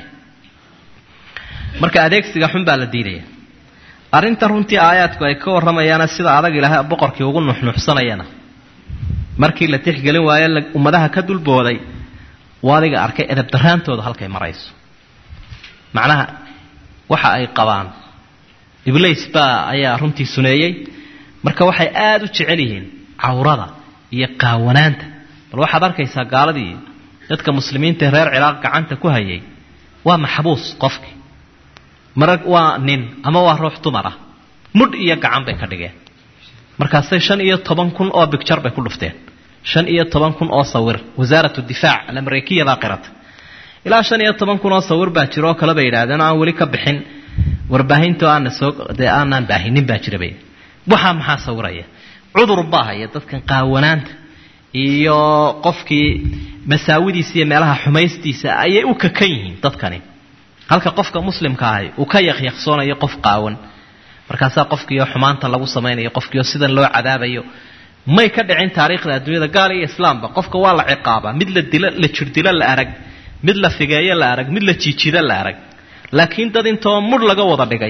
marka adeegsiga xun baa la diidaya arrintan runtii aayaadku ay ka warramayaana sida adag ilaahay boqorkii ugu nuxnuxsanayana markii la tixgelin waayo ummadaha ka dulbooday waa adiga arkay edab daraantooda halkay marayso macnaha waxa ay qabaan ibliis baa ayaa runtii suneeyey marka waxay aada u jecel yihiin cawrada iyo qaawanaanta bal waxaad arkaysaa gaaladii dadka muslimiinta ee reer ciraaq gacanta ku hayay waa maxbuus qofkii mara waa nin ama waa ruux dumar ah mudh iyo gacan bay ka dhigeen markaasay shan iyo toban kun oo bigjar bay ku dhufteen shan iyo toban kun oo sawir wasaarat difaac alamarikiya baa qirata ilaa shan iyo toban kun oo sawir baa jira oo kale bay yidhahdeen aan weli ka bixin warbaahinto aana soo dee aanaan baahinin baa jira bay waxaa maxaa sawiraya cudur baa haya dadkan qaawanaanta iyo qofkii masaawidiisa iyo meelaha xumaystiisa ayay u kakan yihiin dadkani halka qofka muslimka ahi uu ka yaqyaqsoonayo qof qaawan markaasaa qofkiioo xumaanta lagu samaynayo qofkiioo sidan loo cadaabayo may ka dhicin taariikhda adduunyada gaal iyo islaamba qofka waa la ciqaabaa mid la dilo la jirdilo la arag mid la figeeyo la arag mid la jiijido la arag laakiin dad intoo mudh laga wada dhigay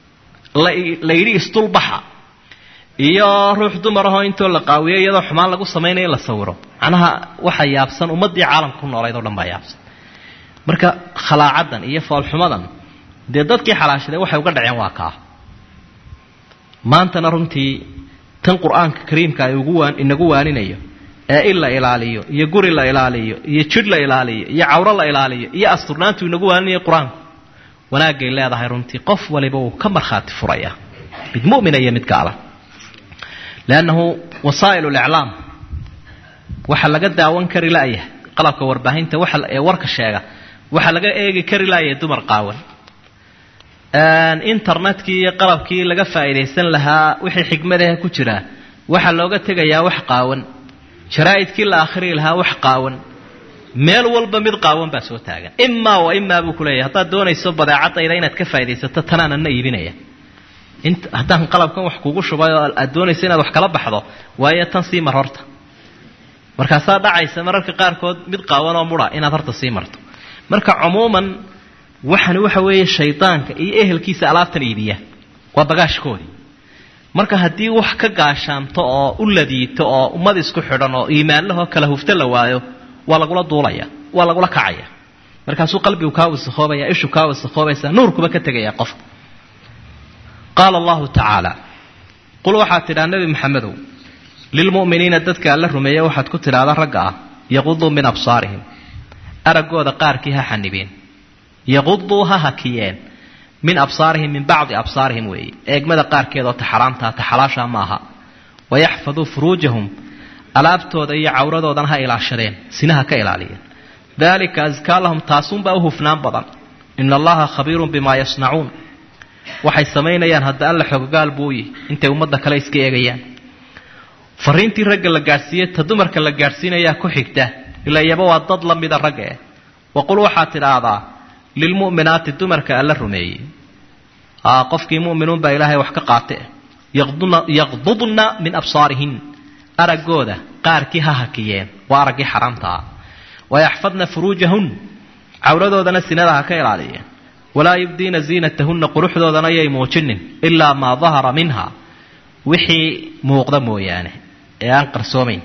la yidhi isdulbaxa iyo ruux dumar ahoo intoo la qaawiyo iyadoo xumaan lagu samaynayo la sawiro macnaha waxa yaabsan ummaddii caalamka ku noolayd oo dhan baa yaabsan marka khalaacaddan iyo foolxumadan dee dadkii xalaashaday waxay uga dhaceen waa kaa maantana runtii tan qur-aanka kariimka ay ugu waan inagu waaninayo ee in la ilaaliyo iyo guri la ilaaliyo iyo jidh la ilaaliyo iyo cawro la ilaaliyo iyo asturnaantu inagu waaninayo qur-aanku wanaagay leedahay runtii qof waliba wuu ka markhaati furaya mid mumina iyo mid gaala leannahu wasaa'il liclaam waxa laga daawan kari la'yahay qalabka warbaahinta waxa ee warka sheega waxaa laga eegi kari la'yahay dumar qaawan internetkii iyo qalabkii laga faa'iidaysan lahaa wixii xikmadaha ku jira waxaa looga tegayaa wax qaawan jaraa'idkii la akhriyi lahaa wax qaawan meel walba mid qaawan baa soo taagan imaa wa imaa buu kuleeyahay haddaad doonayso badeecadayda inaad ka faaidaysato tanaanana iibinaya haddaan qalabkan wax kugu shubay oo aad doonayso inaad wax kala baxdo waayo tan sii mar horta markaasaa dhacaysa mararka qaarkood mid qaawan oo mudha inaad horta sii marto marka cumuuman waxani waxa weeye shaydaanka iyo ehelkiisa alaabtan iibiya waa bagaashkoodii marka haddii wax ka gaashaanto oo u ladiito oo ummad isku xidhan oo iimaanlahoo kala hufto la waayo waa lagula duulaya waa lagula kacaya markaasuu qalbigu kaa wasakhoobaya ishu kaa wasakhoobaysa nuurkuba ka tegaya qofka qaala allahu tacaala qul waxaad tidhaa nebi maxamedow lilmu'miniina dadka alla rumeeya waxaad ku tidhaahda ragga ah yaquduu min absaarihim araggooda qaarkii ha xanibeen yaquduu ha hakiyeen min absaarihim min bacdi absaarihim weeye eegmada qaarkeed oo taxaraamtaa taxalaashaa ma aha wayaxfaduu furuujahum alaabtooda iyo cawradoodana ha ilaashadeen sinaha ka ilaaliyeen dalika askaa lahum taasunbaa u hufnaan badan ina allaha khabiirun bimaa yasnacuun waxay samaynayaan hadda alla xogogaal buuyi intay ummadda kale iska eegayaan fariintii ragga la gaadhsiiyey ta dumarka la gaadhsiinayaa ku xigta ilaa iyaba waa dad la mida ragga eh waqul waxaad tidhaahdaa lilmu'minaati dumarka alla rumeeyey qofkii mu'minuun baa ilaahay wax ka qaate yaqdudna min absaarihin araggooda qaarkii ha hakiyeen waa araggii xaraamtaa wayaxfadna furuujahun cawradoodana sinada ha ka ilaaliyeen walaa yubdiina ziinatahunna quruxdoodana yay muujinin ilaa maa dahara minha wixii muuqda mooyaane ee aan qarsoomayn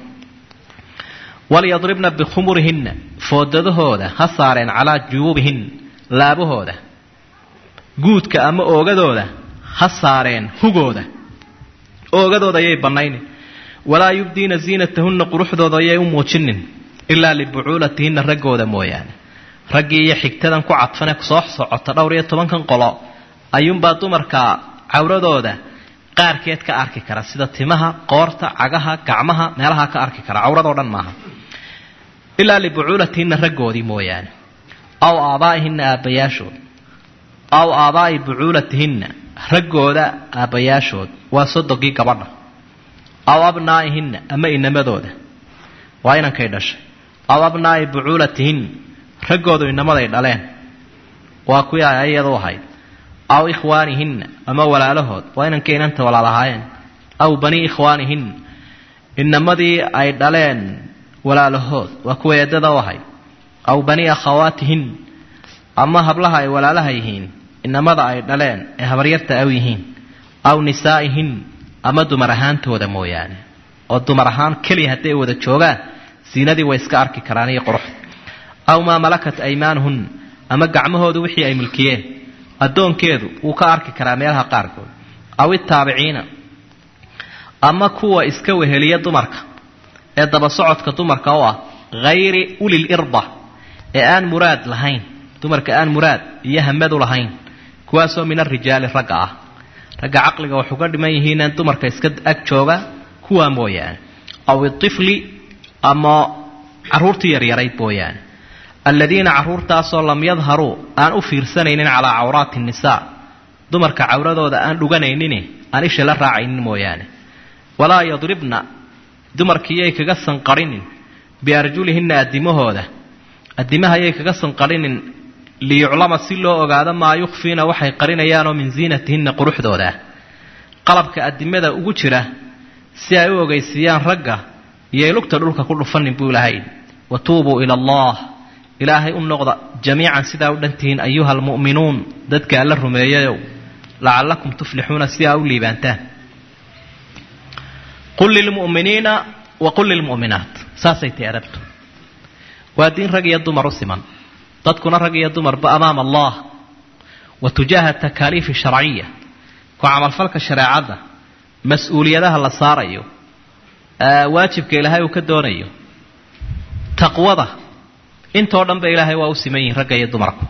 walyadribna bikhumurihinna foodadahooda ha saareen calaa juyuubihin laabahooda guudka ama oogadooda ha saareen hugooda oogadooda ayay bannaynin walaa yubdiina ziinatahunna quruxdooda ayay u muujinin ilaa libucuulatihinna raggooda mooyaane raggii iyo xigtadan ku cadfane soo socota dhowr iyo tobankan qolo ayuunbaa dumarka cawradooda qaarkeed ka arki kara sida timaha qoorta cagaha gacmaha meelaha ka arki kara cawradoo dhan maaha ilaa libucuulatihinna raggoodii mooyaane aw aabaa'ihinna aabbayaashood aw aabaa'i bucuulatihinna raggooda aabbayaashood waa sodogii gabadha aw abnaa'ihinna ama inamadooda waa inankay dhashay aw abnaa'i bucuulatihin raggoodu inamaday dhaleen waa kuwii ay ayadu ahayd aw ikhwaanihinna ama walaalahood waa inankay inanta walaalahaayeen aw banii ikhwaanihinna inamadii ay dhaleen walaalahood waa kuwa eedada u ahayd aw banii akhawaatihin ama hablaha ay walaalaha yihiin inamada ay dhaleen ee habaryarta aw yihiin aw nisaa'ihin ama dumar ahaantooda mooyaane oo dumar ahaan keliya hadday wada joogaan siinadii way iska arki karaan iyo quruxda aw maa malakat aymaanuhun ama gacmahoodu wixii ay milkiyeen addoonkeedu wuu ka arki karaa meelaha qaarkood aw itaabiciina ama kuwa iska weheliya dumarka ee daba socodka dumarka u ah hayri ulil irda ee aan muraad lahayn dumarka aan muraad iyo hamadu lahayn kuwaasoo min arijaali ragga ah ragga caqliga wax uga dhiman yihiineen dumarka iska ag jooga kuwaa mooyaane aw itifli ama caruurtii yaryarayd mooyaane aladiina caruurtaasoo lam yadharuu aan u fiirsanaynin calaa cawraati nnisaa dumarka cawradooda aan dhuganaynin aan isha la raacaynin mooyaane walaa yadribna dumarkiiyay kaga sanqarhinin biarjulihinna addimahooda addimahaayay kaga sanqarhinin liyuclama si loo ogaado maa yukhfiina waxay qarinayaanoo min ziinatihinna quruxdooda ah qalabka addimada ugu jira si ay u ogeysiiyaan ragga iyoy lugta dhulka ku dhufanin buu ilahay wa tuubuu ila allah ilaahay u noqda jamiican sidaa u dhantihiin ayuha almu'minuun dadka alla rumeeyayow lacallakum tuflixuuna si aa u liibaantaan qul lilmu'miniina wa qul lilmu'minaat saasay tahi adabtu waa diin rag iyo dumar u siman dadkuna rag iyo dumarba amaama allah wa tujaaha takaaliifi sharciya ku camalfalka shareecadda mas-uuliyadaha la saarayo waajibka ilaahay uu ka doonayo taqwada intoo dhan ba ilaahay waa u siman yihin ragga iyo dumarku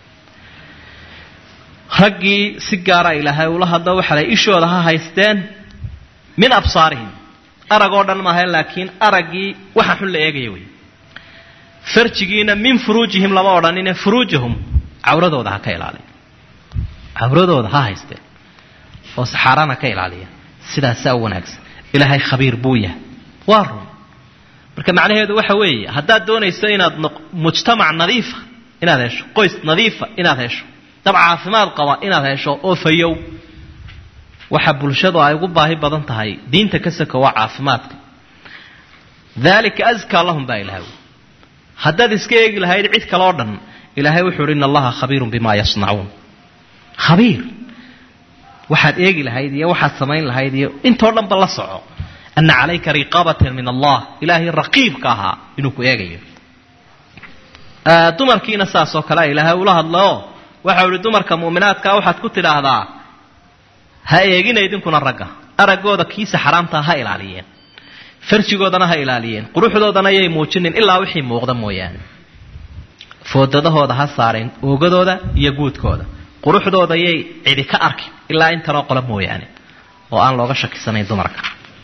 raggii si gaara ilaahay ula hadlo waxalay ishooda ha haysteen min absaarihim arag oo dhan maaha laakiin araggii waxa xun la eegaya wey farjigiina min furuujihim lama odhanine furuujahum cawradooda ha ka ilaaliya cawradooda ha haysteen oo saxaarana ka ilaaliya sidaasaa u wanaagsan ilaahay khabiir buu yahay waa run marka macnaheedu waxa weeye haddaad doonayso inaad mujtamac nadiifa inaad hesho qoys nadiifa inaad hesho dab caafimaad qaba inaad hesho oo fayow waxa bulshadu ay ugu baahi badan tahay diinta ka saka waa caafimaadka dalika askaa lahum baa ilahay haddaad iska eegi lahayd cid kale oo dhan ilaahay wuxuu uhi in allaha khabiirun bima yasnacuun khabiir waxaad eegi lahayd iyo waxaad samayn lahayd iyo intoo dhanba la soco ana calayka riqaabatan min allah ilaahay raqiibka ahaa inuu ku eegayo dumarkiina saas oo kale ilaahay ula hadlaoo waxau ihi dumarka mu'minaadkaa waxaad ku tidhaahdaa ha eegina idinkuna ragga araggooda kiisa xaraamtaa ha ilaaliyeen farjigoodana ha ilaaliyeen quruxdoodana yay muujinin ilaa wixii muuqda mooyaane foodadahooda ha saareen oogadooda iyo guudkooda quruxdooda yay cidi ka arkin ilaa intanoo qole mooyaane oo aan looga shakisanayn dumarka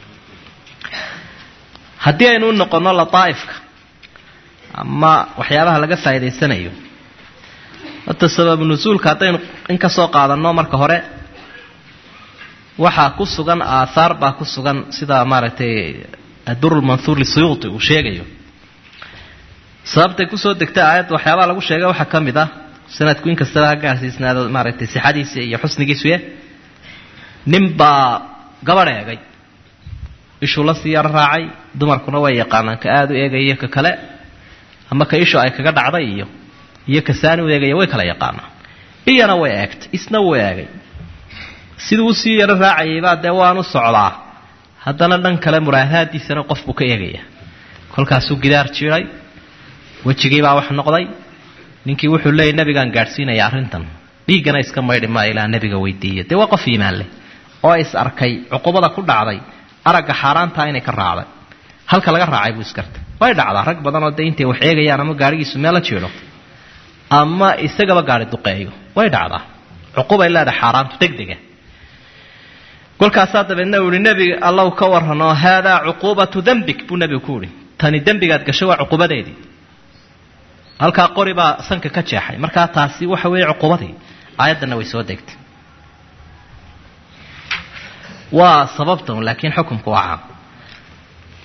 haddii aynu u noqonno lataa'ifka ama waxyaabaha laga faa'idaysanayo horta sababu nusuulka haddaynu in ka soo qaadanno marka hore waxaa ku sugan aathaar baa ku sugan sida maaragtay adurulmanhuur lisuyuuti uu sheegayo sababtay kusoo degtay aayadda waxyaabaha lagu sheegay waxaa ka mid ah sanadku in kastaba ha gaarsiisnaado maaragtay sixadiisa iyo xusnigiisuye nin baa gabadh eegay ishuu la sii yaro raacay dumarkuna way yaqaanaan ka aada u eegaya ka kale ama ka ishu ay kaga dhacday iyo iyo ka saani u eegaya way kala yaqaanaan iyana way eegtay isna wuu eegay siduu usii yaro raacayaybaa dee waanu socdaa haddana dhan kale muraadaadiisana qof buu ka eegaya kolkaasuu gidaar jiray wejigiibaa wax noqday ninkii wuxuu leeyay nabigaan gaadhsiinaya arrintan dhiiggana iska maydhi maa ilaa nabiga weydiiya dee waa qof iimaan leh oo is arkay cuqubada ku dhacday aragga xaaraantaa inay ka raacday halka laga raacay buu iskartay way dhacdaa rag badan oo dee intay wax eegayaan ama gaadhigiisu meel la jiidho ama isagaba gaadhi duqeeyo way dhacdaa cuqubay leedahay xaaraantu degdega kolkaasaa dabeedna uu ihi nebiga allow ka warranoo haadaa cuquubatu dembik buu nebigu ku ihi tani dembigaad gashay waa cuqubadeedii halkaa qori baa sanka ka jeexay markaa taasi waxa weeye cuqubadii aayaddanna way soo degtay waa sababtan laakiin xukumku waa caam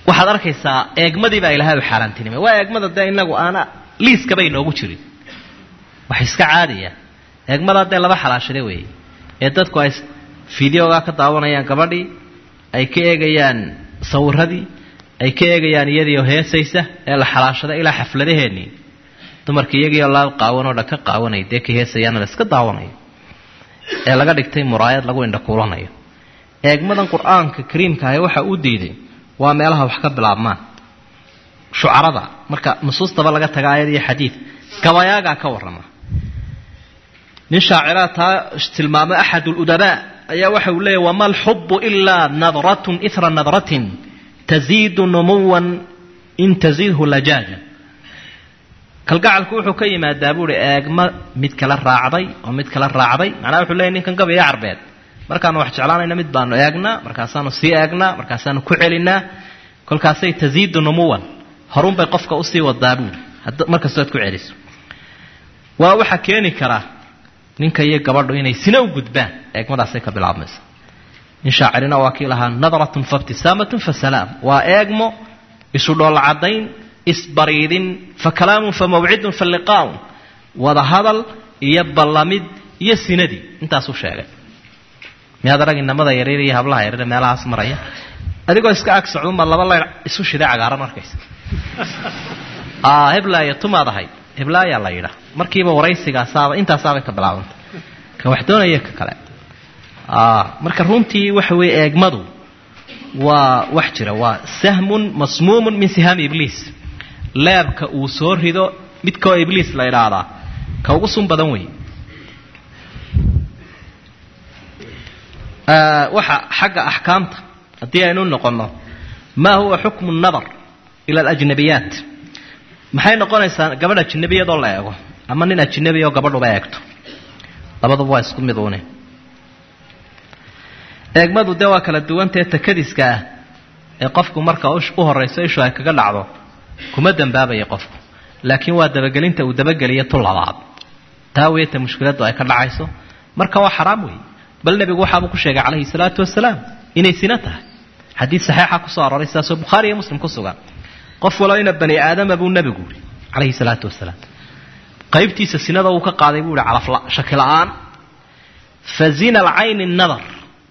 waxaad arkaysaa eegmadii baa ilaahay u xaaraantinimay waa eegmada dee inagu aana liiskaba inoogu jirin wax iska caadiya eegmadaa dee laba xalaashada weeye ee dadku ay fideogaa ka daawanayaan gabadhii ay ka eegayaan sawiradii ay ka eegayaan iyadiioo heesaysa ee la xalaashada ilaa xafladaheenii dumarka iyagiioo la qaawanoo dhan ka qaawanay dee ka heesayaana la iska daawanayo ee laga dhigtay muraayad lagu indhakuulanayo eegmadan qur-aanka kariimka ahi waxa uu diiday waa meelaha wax ka bilaabmaan shucarada marka nusuustaba laga taga aayad iyo xadiid gabayaagaa ka warrama nin shaaciraa taa tilmaamay axad ludabaa ayaa waxa uu leeyahy wama alxubu ilaa nadratun ira nadratin taziidu numuwan in taziidhu lajaaja kalgacalku wuxuu ka yimaadaa buuhi eegma mid kala raacday oo mid kala raacday macnaha wuxuu leeyahy ninkan gabaya carbeed markaanu wax jeclaanayna mid baanu eegnaa markaasaanu sii eegnaa markaasaanu ku celinaa kolkaasay taziidu numuwan horunbay qofka usii wadaa buuhi markastood ku celiso waa waxaa keeni karaa ninka iyo gabadhu inay sina u gudbaan eegmadaasay ka bilaabmaysa nin shaacirina waa kii lahaa nadratun faibtisaamatun fa salaam waa eegmo isu dhoolla caddayn isbariidin fa kalaamun fa mawcidun fa liqaaun wada hadal iyo ballamid iyo sinadii intaasuu sheegay miyaad arag inamada yaryar iyo hablaha yaryar meelahaas maraya adigoo iska ag socdunbaad laba layr isu shiday cagaaran arkaysa heblaaya tumaad ahayd heblaayaa la yidhaa markiiba waraysigaasaaba intaasaabay ka bilaabantay ka wax doonaya ka kale marka runtii waxa weeye eegmadu waa wax jira waa sahmun masmuumun min sihaami ibliis leebka uu soo rido midkaoo ibliis la idhaahdaa ka ugu sun badan wey waxa xagga axkaamta haddii aynu noqonno maa huwa xukmu nadar ila alajnabiyaat maxay noqonaysaa gabadh ajinabiyadoo la eego ama nin ajinabi oo gabadhuba eegto labaduba waa isku mid uune eegmadu dee waa kala duwantae takadiska ah ee qofku marka u horayso ishu ay kaga dhacdo kuma dambaabaya qofku laakiin waa dabagelinta uu dabageliyo tu labaad taa weeta mushkiladdu ay ka dhacayso marka waa xaraam weeye bal nebigu waxaabuu ku sheegay calayhi salaatu wasalaam inay sino tahay xadiid saxiixa kusoo arooray sidaasoo bukhaari iyo muslim ku sugan qof walo ina bani aadama buu nebigu yidhi calayhi salaatu wasalaam qaybtiisa sinada uu ka qaaday buu yihi calafla shaki la-aan fa zina alcayni nadar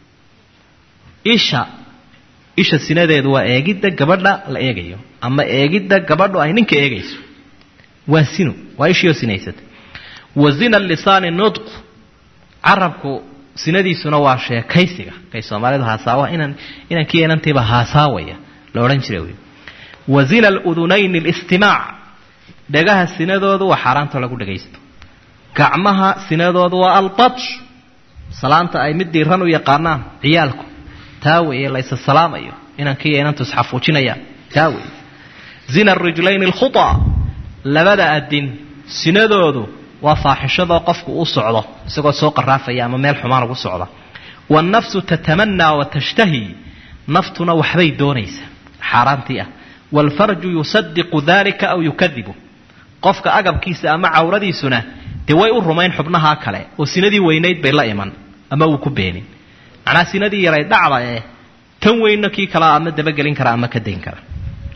isha isha sinadeedu waa eegidda gabadha la eegayo ama eegidda gabadhu ay ninka eegayso waa sino waa ishiioo sinaysata wa zina lisaani nudqu carabku sinadiisuna waa sheekaysiga kay soomaalidu haasaawa inan inankii inantiiba haasaawaya la odhan jira wey wa zina aludunayni alistimaac dhagaha sinadoodu waa xaaraanta lagu dhagaysto gacmaha sinadoodu waa albatsh salaanta ay mid diiran u yaqaanaan ciyaalku taa weeye laysa salaamayo inankii inantu isxafuujinayaan taa weeye zina arijlayni alkhutaa labada adin sinadoodu waa faaxishadoo qofku u socdo isagoo soo qaraafaya ama meel xumaan ugu socda wannafsu tatamanaa wa tashtahi naftuna waxbay doonaysaa xaaraantii ah waalfarju yusadiqu dalika aw yukadibu qofka agabkiisa ama cawradiisuna dee way u rumayn xubnahaa kale oo sinadii weynayd bay la iman ama uu ku beenin macnaa sinadii yaray dhacda ee tan weynna kii kalea ama dabagelin kara ama ka dayn kara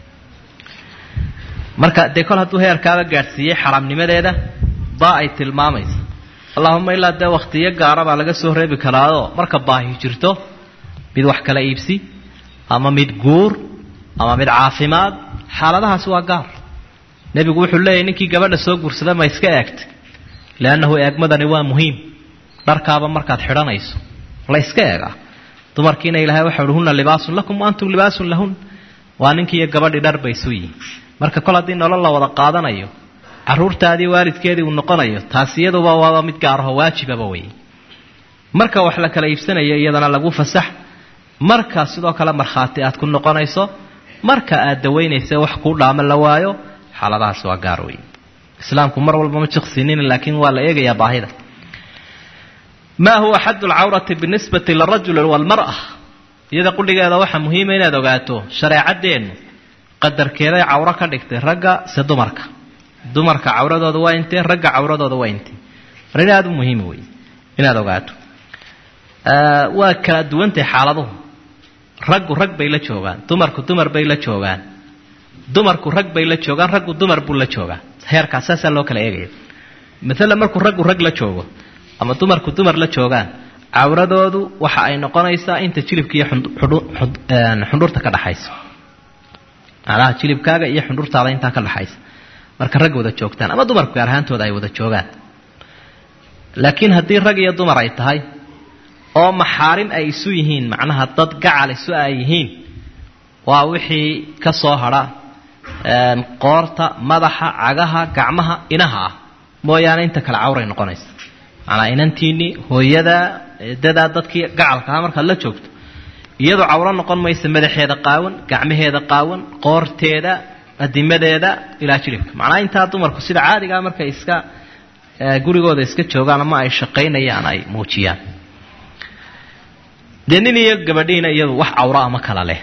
marka dee kol hadduu heerkaaba gaadhsiiyey xaraamnimadeeda baa ay tilmaamaysa allahuma ilaa dee wakhtiyo gaara baa laga soo reebi karaao marka baahi jirto mid wax kala iibsi ama mid guur ama mid caafimaad xaaladahaasi waa gaar nebigu wuxuu leeyahy ninkii gabadha soo guursada ma iska eegtay leannahu eegmadani waa muhiim dharkaaba markaad xidhanayso la iska eegaa dumarkiina ilaahay waxa uhi hunna libaasun lakum wa antum libaasun lahun waa ninkiiyo gabadhii dhar bay isu yihin marka kol haddii nolol la wada qaadanayo caruurtaadii waalidkeedii uu noqonayo taasi iyaduba waaba mid gaaraho waajibaba wey marka wax la kala iibsanayo iyadana lagu fasax marka sidoo kale markhaati aad ku noqonayso marka aad dawaynaysa wax kuu dhaamo la waayo xaaladahaas waa gaar wey islaamku mar walba ma jiqsinin laakiin waa la eegayaa baahida maa huwa xaddu lcawrati binisbati lirajuli walmara iyada qudhigeeda waxaa muhiima inaad ogaato shareecadeennu qadarkeeday cawro ka dhigtay ragga se dumarka dumarka cawradooda waa intee ragga cawradooda waa intee arrin aada u muhiima wey inaad ogaato waa kala duwantahay xaaladuhu raggu rag bay la joogaan dumarku dumar bay la joogaan dumarku rag bay la joogaan raggu dumar buu la joogaa heerkaas saasaa loo kala eegaya maalan markuu raggu rag la joogo ama dumarku dumar la joogaan cawradoodu waxa ay noqonaysaa inta jilibka iyo xundhurta ka dhaxaysa macnaha jilibkaaga iyo xundhurtaada intaa ka dhaxaysa marka rag wada joogtaan ama dumarku gaar ahaantooda ay wada joogaan laakiin haddii rag iyo dumar ay tahay oo maxaarim ay isu yihiin macnaha dad gacal isu ay yihiin waa wixii ka soo hadha qoorta madaxa cagaha gacmaha inaha ah mooyaane inta kale cawray noqonaysa macnaa inantiinii hooyadaa eedadaa dadkii gacalkaha markaad la joogto iyadoo cawro noqon maysa madaxeeda qaawan gacmaheeda qaawan qoorteeda adimadeeda ilaa jilibka macnaa intaa dumarku sida caadigaa markay iska gurigooda iska joogaan ama ay shaqaynayaan ay muujiyaan dee nin iyo gabadhiina iyadu wax cawro ama kala leh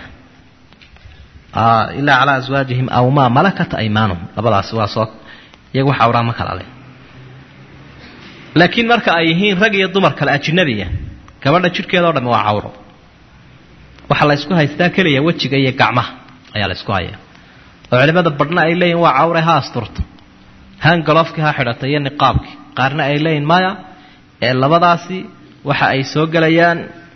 ilaa calaa aswaajihim aw maa malakat aymaanuhum labadaas waa soo iyagu wax cawraa ma kala leh laakiin marka ay yihiin rag iyo dumar kale ajinabiya gabadha jidhkeeda o dhami waa cawro waxaa la ysku haystaa keliya wejiga iyo gacmaha ayaa la ysku hayaa oo culimada badhna ay leeyihin waa cawre ha asturto hangaloofkii ha xidhata iyo niqaabkii qaarna ay leeyihin maya ee labadaasi waxa ay soo gelayaan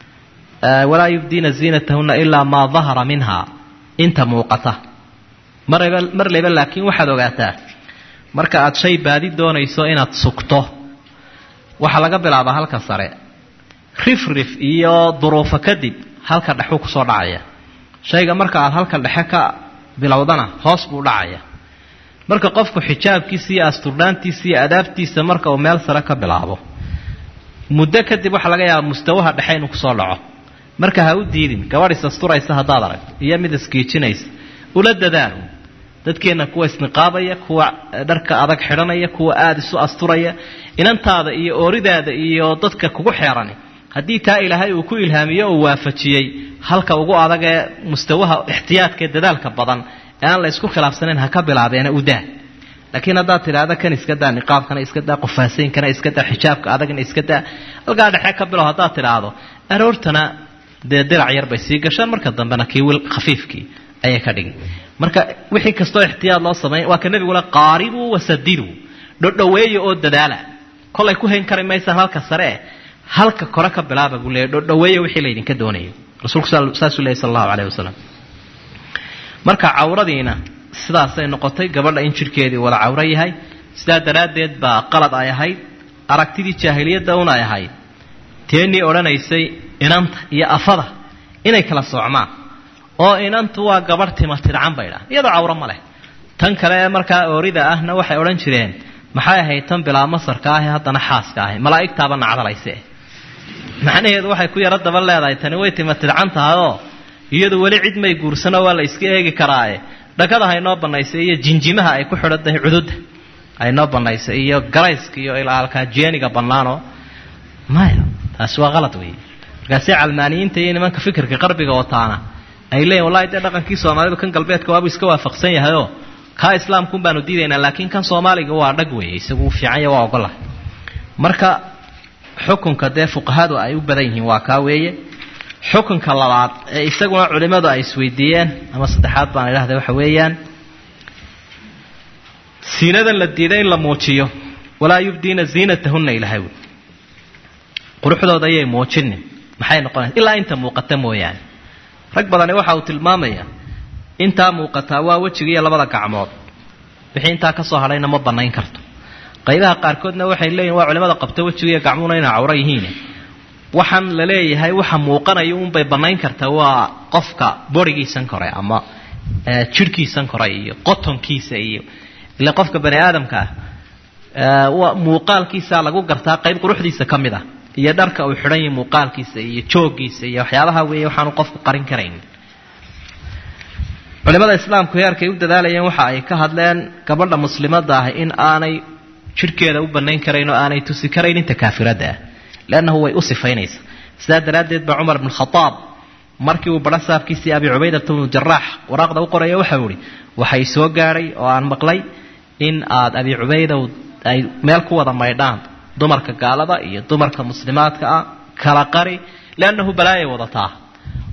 walaa yubdiina ziinatahunna ilaa maa dahara minha inta muuqata marba mar leyba laakiin waxaad ogaataa marka aad shay baadi doonayso inaad sugto waxaa laga bilaabaa halka sare rifrif iyo duruufo kadib halka dhexuu kusoo dhacaya shayga marka aad halka dhexe ka bilowdana hoos buu dhacaya marka qofku xijaabkiisa iyo asturdhaantiisa iyo adaabtiisa marka uu meel sare ka bilaabo muddo kadib waxaa laga yaabaa mustawaha dhexe inuu kusoo dhaco marka ha u diidin gabadh is asturaysa haddaad aragto iyo mid iskiijinaysa ula dadaalo dadkeenna kuwa isniqaabaya kuwa dharka adag xidhanaya kuwa aada isu asturaya inantaada iyo ooridaada iyo dadka kugu xeerani haddii taa ilaahay uu ku ilhaamiyo oo waafajiyey halka ugu adag ee mustawaha ixtiyaadkaee dadaalka badan ee aan la isku khilaafsanayn ha ka bilaabeena udaa laakiin haddaad tidhaahda kan iska daa niqaabkana iska daa qofaasayinkana iska daa xijaabka adagna iska daa halkaa dhexe ka bilow haddaad tidhaahdo aroortana dee dirac yar bay sii gashaan marka dambena kii wil khafiifkii ayay ka dhigin marka wixii kastoo ixtiyaad loo sameeya waa ka nebigule qaaribuu wasadiduu dhodhoweeya oo dadaala kolay ku hayn kari maysaan halka sare eh halka kore ka bilaaba buu leeya dhodhoweeya wixii laydinka doonayo rasuulku saasuu leeyay sal allahu caleyhi wasalam marka cawradiina sidaasay noqotay gabadha in jidhkeedii wada cawro yahay sidaa daraaddeed baa qalad ay ahayd aragtidii jaahiliyadda un ay ahayd teenii odhanaysay inanta iyo afada inay kala soocmaan oo inantu waa gabadh tima tidcan bay dhaha iyadoo cawro ma leh tan kale ee markaa oorida ahna waxay odhan jireen maxay ahayd tan bilaa masarka ahi haddana xaaska ahi malaa'igtaaba nacdalayse macnaheedu waxay ku yaro daba leedahay tani way tima tidcan tahayoo iyadu weli cid may guursano waa la iska eegi karaae dhakada haynoo bannaysay iyo jinjimaha ay ku xidhan tahay cududda aynoo bannaysay iyo garayska iyo ilaalkaa jeeniga bannaanoo maya taasi waa qalad weeye markaasi calmaaniyiinta iyo nimanka fikirka qarbiga wataana ay leeyihin wallahi dee dhaqankii soomaalidu kan galbeedka waabuu iska waafaqsan yahayoo kaa islaamkuun baanu diidaynaa laakiin kan soomaaliga waa dhag weeye isagu fiicanya waa ogolahay marka xukunka dee fuqahadu ay u badan yihiin waa kaa weeye xukunka labaad ee isaguna culimmadu ay isweydiiyeen ama saddexaad baan idhahda waxa weeyaan siinadan la diiday in la muujiyo walaa yubdiina ziinatahunna ilahay wy quruxdooda ayay muujinin maxay noqonaysa ilaa inta muuqata mooyaane rag badani waxa uu tilmaamayaa intaa muuqataa waa wejiga iyo labada gacmood wixii intaa ka soo hadhayna ma bannayn karto qaybaha qaarkoodna waxay leeyihin waa culimada qabta wejiga iyo gacmuhuna inay cawro yihiin waxaan la leeyahay waxa muuqanaya unbay bannayn kartaa waa qofka borigiisan kore ama jidhkiisan kore iyo qotonkiisa iyo ile qofka bani aadamka ah muuqaalkiisa lagu gartaa qayb quruxdiisa ka mid ah iyo dharka uu xidhan yahay muuqaalkiisa iyo jooggiisa iyo waxyaabaha weeye waxaanu qofku qarin karayn culimada islaamku heerkay u dadaalayeen waxa ay ka hadleen gabadha muslimadda ah in aanay jidhkeeda u bannayn karayn oo aanay tusi karayn inta kaafiradda ah leannahu way u sifaynaysaa sidaa daraaddeed baa cumar bn khadaab markii uu badha saabkiisii abi cubaydata bnu jaraax waraaqda u qoraya waxau ihi waxay soo gaadhay oo aan maqlay in aad abi cubaydow ay meel ku wada maydhaan dumarka gaalada iyo dumarka muslimaadka ah kala qari leannahu balaayay wadataa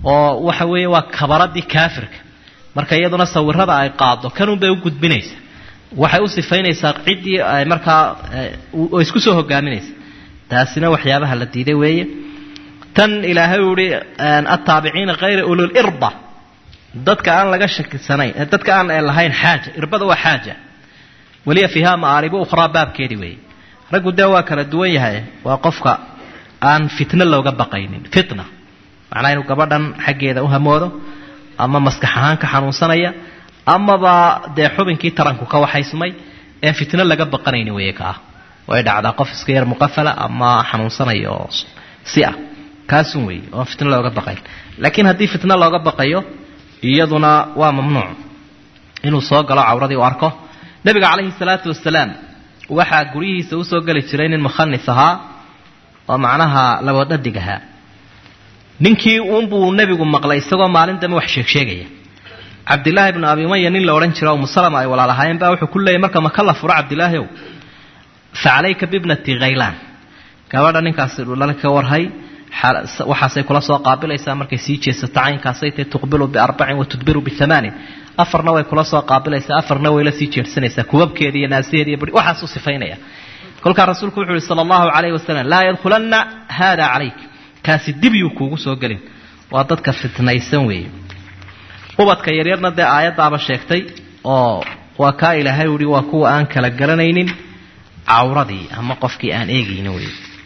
oo waxa weeye waa kabaradii kaafirka marka iyaduna sawirada ay qaado kanunbay u gudbinaysa waxay u sifaynaysaa ciddii ay markaa oo isku soo hogaaminaysa taasina waxyaabaha la diiday weeye tan ilaahay uu ihi attaabiciina hayra ululirba dadka aan laga shakisanayn dadka aan lahayn xaaja irbada waa xaaja weliya fiiha ma'aaribu ukhraa baabkeedii weeye raggu dee waa kala duwan yahay waa qofka aan fitno looga baqaynin fitna macnaa inuu gabadhan xaggeeda u hamoodo ama maskax ahaan ka xanuunsanaya amaba dee xubinkii taranku ka waxaysmay een fitno laga baqanayni weeye ka ah way dhacdaa qof iska yar muqafala ama xanuunsanaya oo si ah kaasun weeye oon fitno looga baqayn laakiin haddii fitno looga baqayo iyaduna waa mamnuuc inuu soo galo cawradii u arko nebiga calayhi salaatu wasalaam waxaa guryihiisa usoo geli jiray nin mukhanis ahaa oo macnaha labadhadig ahaa ninkii uunbuu nebigu maqlay isagoo maalin dambe wax sheegsheegaya cabdilaahi bnu abi umaya nin la odhan jiro umusalama ay walaalahaayeen baa wuxuu ku leeyay marka maka la furo cabdilaahi ow fa calayka bibnati khaylaan gabadha ninkaasi dhulal ka warhay waxaasay kula soo qaabilaysaa markay sii jeesato caynkaasay tahy tuqbilu biarbacin wa tudbiru biamaanin afarna way kula soo qaabilaysaa afarna way la sii jeedsanaysaa kubabkeeda iyo naasiheeda iyo bui waxaasuu sifaynaya kolkaa rasuulku wuxu uhi sala allahu calayhi wasalam laa yadkhulanna haada calayk kaasi dibyuu kuugu soo gelin waa dadka fitnaysan weeye ubadka yaryarna dee aayaddaaba sheegtay oo waa kaa ilaahay uhi waa kuwa aan kala garanaynin cawradii ama qofkii aan eegayni wey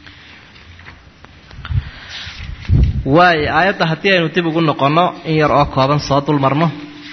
waayo aayadda haddii aynu dib ugu noqonno in yar oo kooban soo dul marno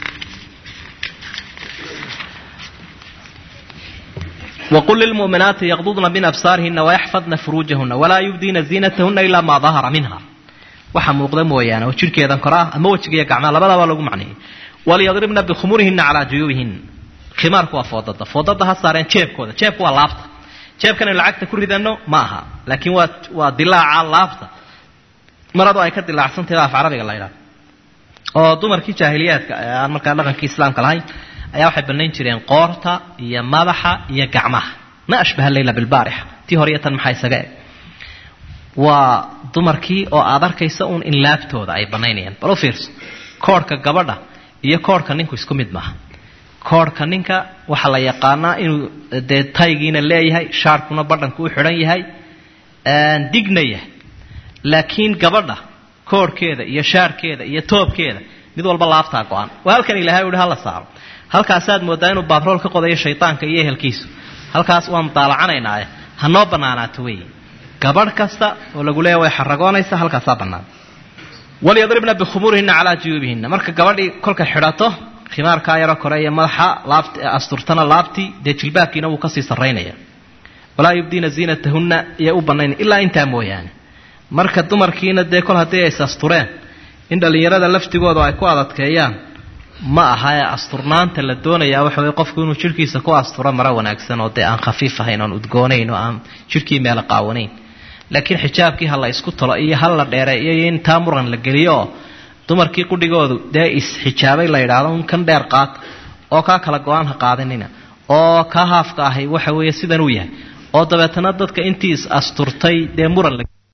wqul lilmu'minaati yaqdudna min absaarihina wayaxfadna furuujahuna walaa yubdiina ziinatahuna ilaa maa dahara minha waxa muuqda mooyaane oo jidhkeedan kor ah ama wejigiiyo gacmaha labadaba lagu macneeyey waliyadribna bikhumurihina calaa juyuubihin khimaarku waa foodada foodada ha saareen jeebkooda jeebku waa laabta jeebkan aynu lacagta ku ridano ma aha laakiin waa waa dilaaca laabta maradu ay ka dilaacsantahy af carabiga la ydhaha oo dumarkii jaahiliyaadka ee aan markaa dhaqankii islaamka lahayn ayaa waxay banayn jireen qoorta iyo madaxa iyo gacmaha ma ashbaha leyla bilbaarixa tii hore iyo tan maxaa isaga eg waa dumarkii oo aad arkaysa uun in laabtooda ay banaynayaan bal u fiirso koorhka gabadha iyo koorhka ninku isku mid maaha koorhka ninka waxaa la yaqaanaa inuu dee taygiina leeyahay shaarkuna badhanku u xidhan yahay digna yahay laakiin gabadha koorhkeeda iyo shaarkeeda iyo toobkeeda mid walba laabtaa go-an waa halkan ilahay uhi hala saaro halkaasaad moodaa inuu baatrool ka qodayo shaydaanka iyo ehelkiisu halkaas waan daalacanaynae ha noo banaanaato wey gabadh kasta oo lagu leeya way xaragoonaysa halkaasaa bannaan walyadribna bikhumuurihina calaa juyuubihina marka gabadhii kolkay xidhato khimaarkaa yaro kore iyo madaxa laabt asturtana laabtii dee jilbaabkiina wuu kasii sarraynaya walaa yubdiina ziinatahunna iyo u banayn ilaa intaa mooyaane marka dumarkiina dee kol haddii ays astureen in dhallinyarada laftigooda ay ku adadkeeyaan ma aha ee asturnaanta la doonayaa waxa weye qofku inuu jidhkiisa ku asturo maro wanaagsan oo dee aan khafiif ahayn oon udgoonayn oo aan jidhkii meela qaawanayn laakiin xijaabkii ha la isku talo iyo hal la dheereeyo iyo in taa muran la geliyo oo dumarkii qudhigoodu dee is-xijaabay la yidhaahdo un kan dheer qaata oo kaa kala go-aan ha qaadanina oo kaa haafka ahay waxa weeye sidan uu yahay oo dabeetana dadka intii is asturtay dee muran la